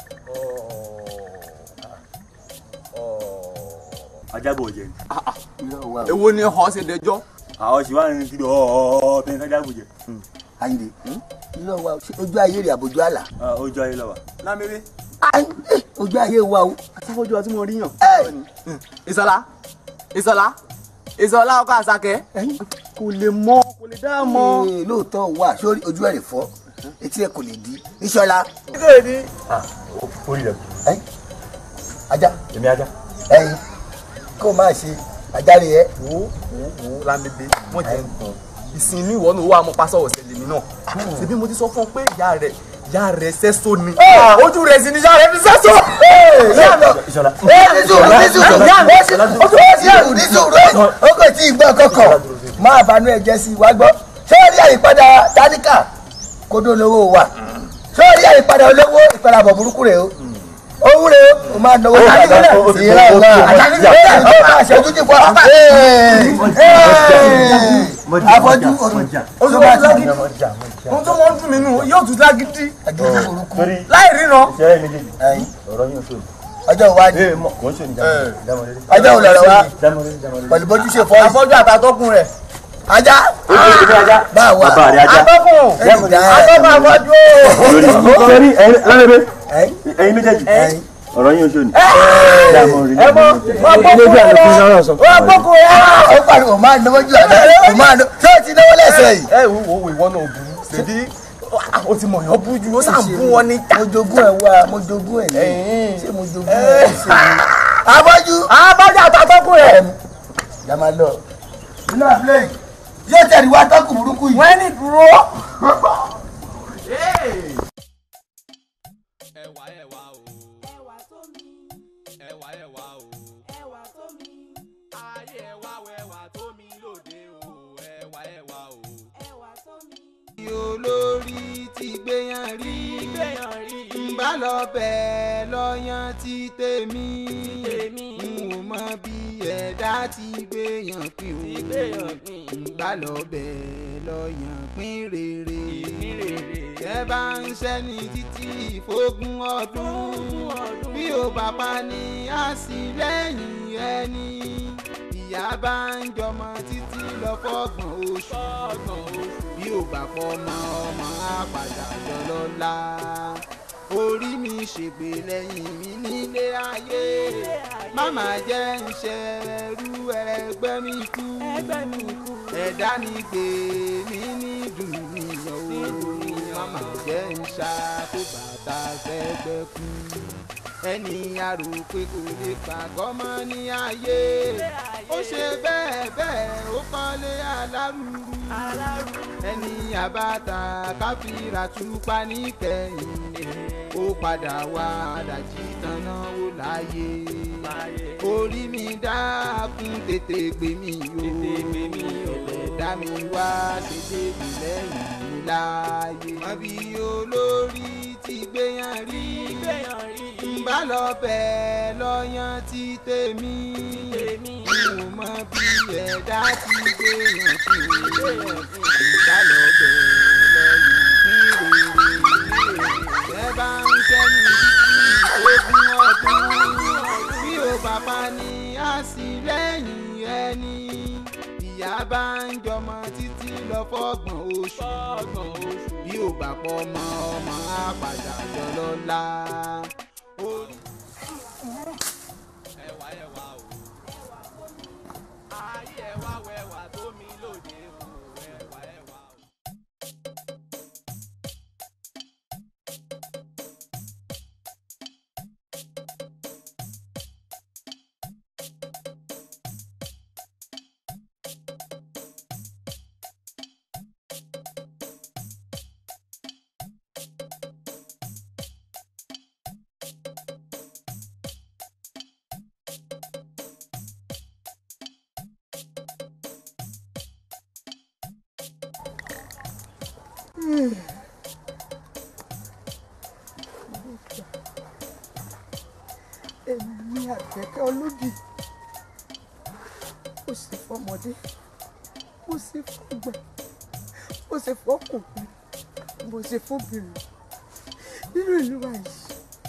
ajábọ̀ jẹ ni. èwo ni họ ṣe dẹjọ́. àwọn ṣì wá ní kíbi ọ̀ọ́ bẹ́ẹ̀ kájábọ̀ jẹ. Àyìndé irọ́ wa ṣé ojú ayé rẹ̀ àbójú àlà. ojú ayé lọ wà. lámìrí. ojú ayé wa o. asáfọ́jú ọtí mo rí yàn. ìsọlá ìsọlá ìsọlá ọkọ àṣàkẹ́ kò lè mọ kò lè dá mọ. Ee, lóòótọ́ wà sórí ojú ẹ̀rẹ̀ fọ́ etí ẹ kò lè di ìṣọlá. orí rẹ ẹ ajá èmi ajá. ẹyin kó o máa ṣe ajá rẹ ẹ. wo wo wo lámẹdẹ wọn jẹ nǹkan ìsinmi ìwọ náà wà mọ pásọ ọsẹ lèmi náà ṣebí mo ti sọ fún ọ pé ìyá rẹ ìyá rẹ sẹsọ ni ojú rẹ sì ni ìyá rẹ fi sẹsọ. ìṣọlá. nísùúrù nísùúrù nísùúrù nísùúrù ó kò tí ì gbọ́ kọ̀kọ̀ máa banú ẹ jẹ́ sí i wá gbọ́ ṣé ó rí àyípadà táníkà kó dó lówó wa ṣé ó rí àyípadà olówó ìpadàbọ̀ burúkú rẹ̀ o owó rẹ̀ o máa náwó táníkà ìrọ̀ ọ̀la ó máa ṣẹ́jú jù fún wa afọ́jú oṣù wa lágídí ohun tó mọ ń dùn mí nù yóò tún lágídí láì ríran. ìṣẹ́rẹ́ méjèèjì ọ̀rọ̀ yín oṣù. ọjọ́ ìwádìí ee mọ kò ń ṣe ní jámọ̀lé. ọjọ́ ìlọ̀rọ̀ wa jámọ̀lé jámọ̀lé. pẹ̀lú bójú ṣe fọ́ afọ́jú àtàtọ́kùn rẹ̀. ajá báwa bàbá rẹ ajá. atọ́kùn atọ́kùn afọ́jú. sẹ́rí lálẹ́bẹ̀ ẹ̀yin méjèèjì ọ̀rọ̀ yín oṣù ni. jámọ̀lé ẹ mọ wọn gbókùn ẹ lọ wọn gbókùn ẹ lọ. ó pariwo máa náwó jù àná ó máa náwó ṣé o ti náwó lẹ́sẹ̀ yìí. ẹ wo wo ìwọ náà burú ṣèbí o ti mọ̀ yàn bú ju ó sàn bú wọn ní. mo jogún ẹ wá mo jogún ẹ ní ṣé mo jogún ẹ ṣe ní. abọ́jú. abọ́jú àtàtọ́kùn rẹ̀. jama lọ inú àbúlé yóò tẹ̀lé wá tọ́kù burúkú yìí. wọ́n ní dúró. ẹwà ẹwà o ẹwà tó mi ẹwà ẹwà o ẹwà tó mi ayé ẹwà wẹwà tó mi lóde o ẹwà ẹwà o. ẹwà tó mi. olórí ti gbéyàn rí gbéyàn rí. ń bá lọ bẹ́ẹ̀ lọ́yàn ti tèmi n ò mọ bí ẹ̀dá ti gbéyàn pín o ń bá lọ bẹ́ẹ̀ lọ́yàn pín rere tẹ́ bá ń ṣẹ́ni títí ìfógún ọdún bí ó bá pa ní àsìlẹ́yìn ẹni ìyá bá ń jọmọ títí lọ fọ́gbọ̀n oṣù bí ó bá pọ̀ mọ́ ọmọ á padà jọ lọ́la orí mi ṣègbè lẹ́yìn mi nílé ayé máma jẹ́ ń ṣẹrú ẹgbẹ́ mi kú ẹ̀dá mi gbé mi ní dùnìyàn o máma jẹ́ ń ṣàkó bàtà fẹ́gbẹ́ kú ẹni àrò pé kò lè pàgọ́ mọ́ ní ayé ó ṣe bẹ́ẹ̀ bẹ́ẹ̀ ó kọ́lé alárùrù ẹni àbáta káfíra túpa níkẹyìn ó padà wá àdàjì tanná ó láyé orí mi dákun tètè gbé mi o ẹlẹ́dá mi wá ṣèṣe mi lẹ́yìn mi láàyè. àbí olórí ti gbéyàn rí ń bá lọ bẹ́ẹ̀ lọ́yàn ti tèmi n ò mọ bí ẹ̀dá ti gbéyàn sí o ń bá lọ bẹ́ẹ̀ lọ́yàn pín rere ẹ bá ń sẹ́ni títí ogún ọdún bí ó bàbá ní àsìlẹ́yìn ẹni ìyá bá ń jọmọ títí lọ fọ́gbọ̀n oṣù bí ó bá pọ̀ mọ́ ọmọ á padà jọ lọ́la. orí ẹwà ẹwà o ayé ẹwà wẹwà tó mi lóde o ẹwà ẹwà o. èmi àgbẹ̀kẹ́ olódì ó sì fọmọdé ó sì fọgbà ó sì fọkùnrin mo sì fóbìnrin nínú ìlú wa yìí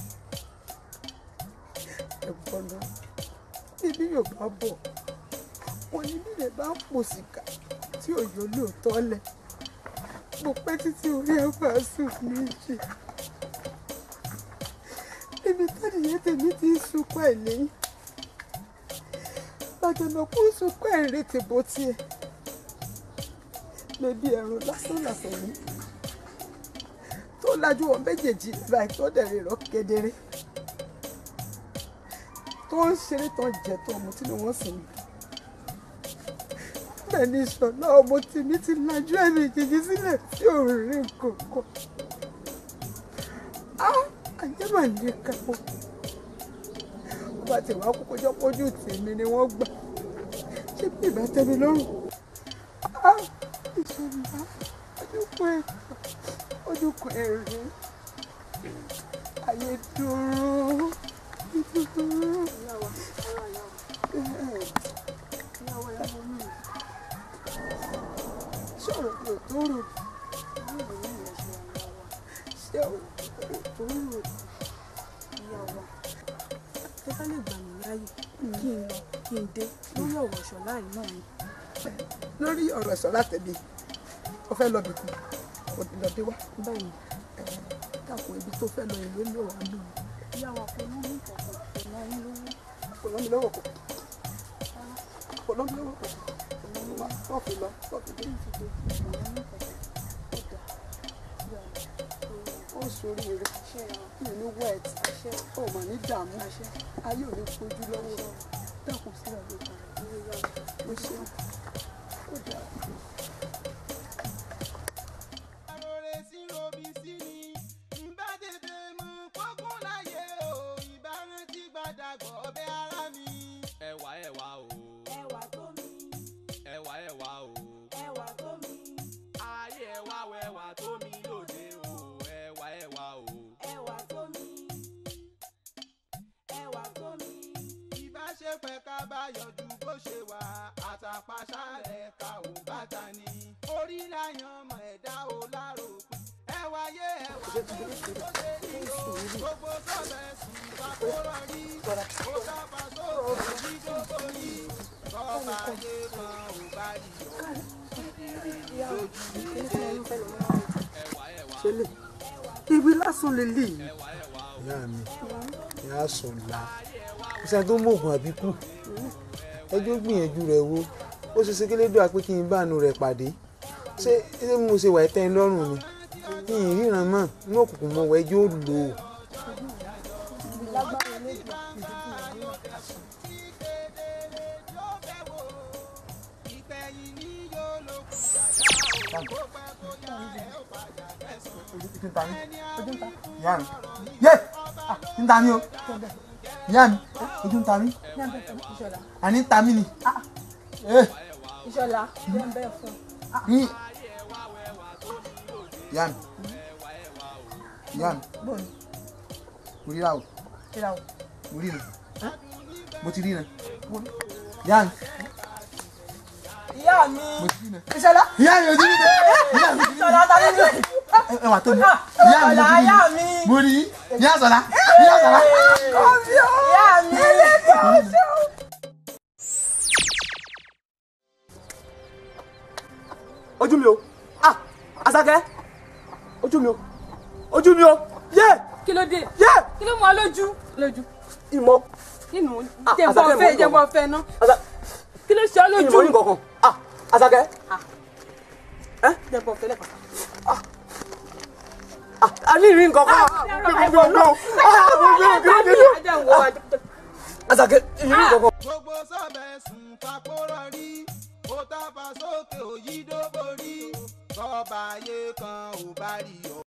ẹ̀gbọ́n lọ níbi yóò bá bọ̀ wọn ní bílẹ̀ bá ń pò síkà tí òyò lóòótọ́ lẹ̀ mo pẹ́ títí orí ẹ̀ bá sùn méjì níbi tẹ́nìyẹn tèmi ti ń sunkún ẹ̀ lẹ́yìn bàjọ́nàkú ń sunkún ẹ̀ retí bó tiẹ̀ bébí ẹ̀rùn lásán làsán yìí tó lajú wọn méjèèjì báyìí tó dẹ̀rẹ̀ rọ kedere tó ń ṣeré tó ń jẹ tó ọmọ tí wọ́n sì ń bẹ́ẹ̀ ni ìṣọ̀lá ọmọ tèmi ti lajú ẹ̀mí ìjèjì sílẹ̀ tí ò rí kankan ayé mà ní kápọ̀ ọba tí wàá kókó jọ pójú tèmi ni wọ́n gbà ṣé bí ìbá tẹ́mi lọ́rùn ìṣọ̀lá ojúkọ ẹ̀ ojúkọ ẹ̀ rí ayé dúró dúró. sọ̀rọ̀ kò tó rò ṣé o kò tó rò ìyá wa tó bá lè gbà mí láàyè kí n lọ kí n dé lórí ọ̀rọ̀ ṣọ̀lá yìí náà ni. lórí ọ̀rọ̀ ẹ̀sọ́ látẹ̀lé o fẹ́ lọ bìkún o ti lọ dé wá. bẹ́ẹ̀ni dàpọ̀ ibi tó fẹ́ lọ ìlú ló wà lù. ìyá wa kò ní ní ìkọ̀kọ̀ kò ná yín lówó. kò lọ́ mi lọ́wọ́ kò kò lọ́ mi lọ́wọ́ kò tó fi lọ tó fi dé. ó sórí rẹ̀ mi ní wet ó mà ní dààmú ayé ò ní fojú lọ́wọ́ dàpọ̀ sílẹ̀ ló kà ó ṣe ó dà. ẹwà ẹwà o. ẹwà tó mi. ẹwà ẹwà o. ẹwà tó mi. ayé ẹwà wẹwà tó mi lóde o. ẹwà ẹwà o. ẹwà tó mi. ẹwà tó mi. ìbáṣepẹ̀ ká bá yọjú bó ṣe wà àtàpàṣálẹ̀ ká ò bàtà ni orí láyàn mọ̀ ẹ̀dá o láròpin ẹwà yé ẹwà tó tó ṣe nílò gbogbo sọ̀bẹ̀ sùn bàkúrọ̀ rí ó dábà sóòrò dídógó rí sọ́ba yé kan ò bá rí ọ ṣẹlẹ̀ ibi lásán lè lè yìí. ìyá mi ìyá sọ̀la kò sẹ́ni tó mọ̀ọ́gùn àbíkú ẹjọ́ gbìyànjú rẹ̀ wo ó ṣe ṣe kélédò àpé kí n bá àánú rẹ̀ pàdé ṣé ṣé mo ṣe wà ẹ́ tẹ́ ń lọ́rùn ni kí n ríran mọ́ inú òkùnkùn mọ́ wẹ́ ẹjọ́ lò ó. ìyá mi yé ń ta mí o ìyá mi ojú ń ta mí àní ń ta mí ni. ìṣọ̀lá bẹ́ẹ̀ bẹ́ẹ̀ fún ní ìyá mi ìyá mi mo ríra o mo ríra mo ti ríra ìyá mi ìyá mi mo ti ríra ìṣọ̀lá ìyá mi mo ti ríra ìyá mi mo ti ìṣọ̀lá ta ni lè. ẹ wà tó mi ìyá mi mo ti ìyá ríra mi. mo rí ìyá sọ̀la ìyá sọ̀la. ìyá mi ẹlẹ́kọ̀ọ́ ṣe o. ojú mi o ah Àṣàkẹ́ ojú mi o ojú mi o yé kí ló dé yé kí ló mú ọ lójú lójú ìmọ̀ nínú Ah, jẹ̀bọ̀ Àṣàkẹ́, ọ̀fẹ́ mo ní jẹ̀bọ̀ kankan. ọ̀fẹ́ ná Àṣà- kí ló ṣe ọ lójú ìmọ̀ ní kankan ah Àṣàkẹ́ jẹ̀bọ̀ ọ̀fẹ́ lẹ́kọ̀ọ́. àní ìrìn kankan gbogbo ọ̀nà Àṣàkẹ́ ìrìn kankan. gbogbo sọ̀bẹ̀ sùn fàkórọ̀ rí ó tábà sókè òyìnbó borí sọ́ba ayé kan ò bá rí ọ.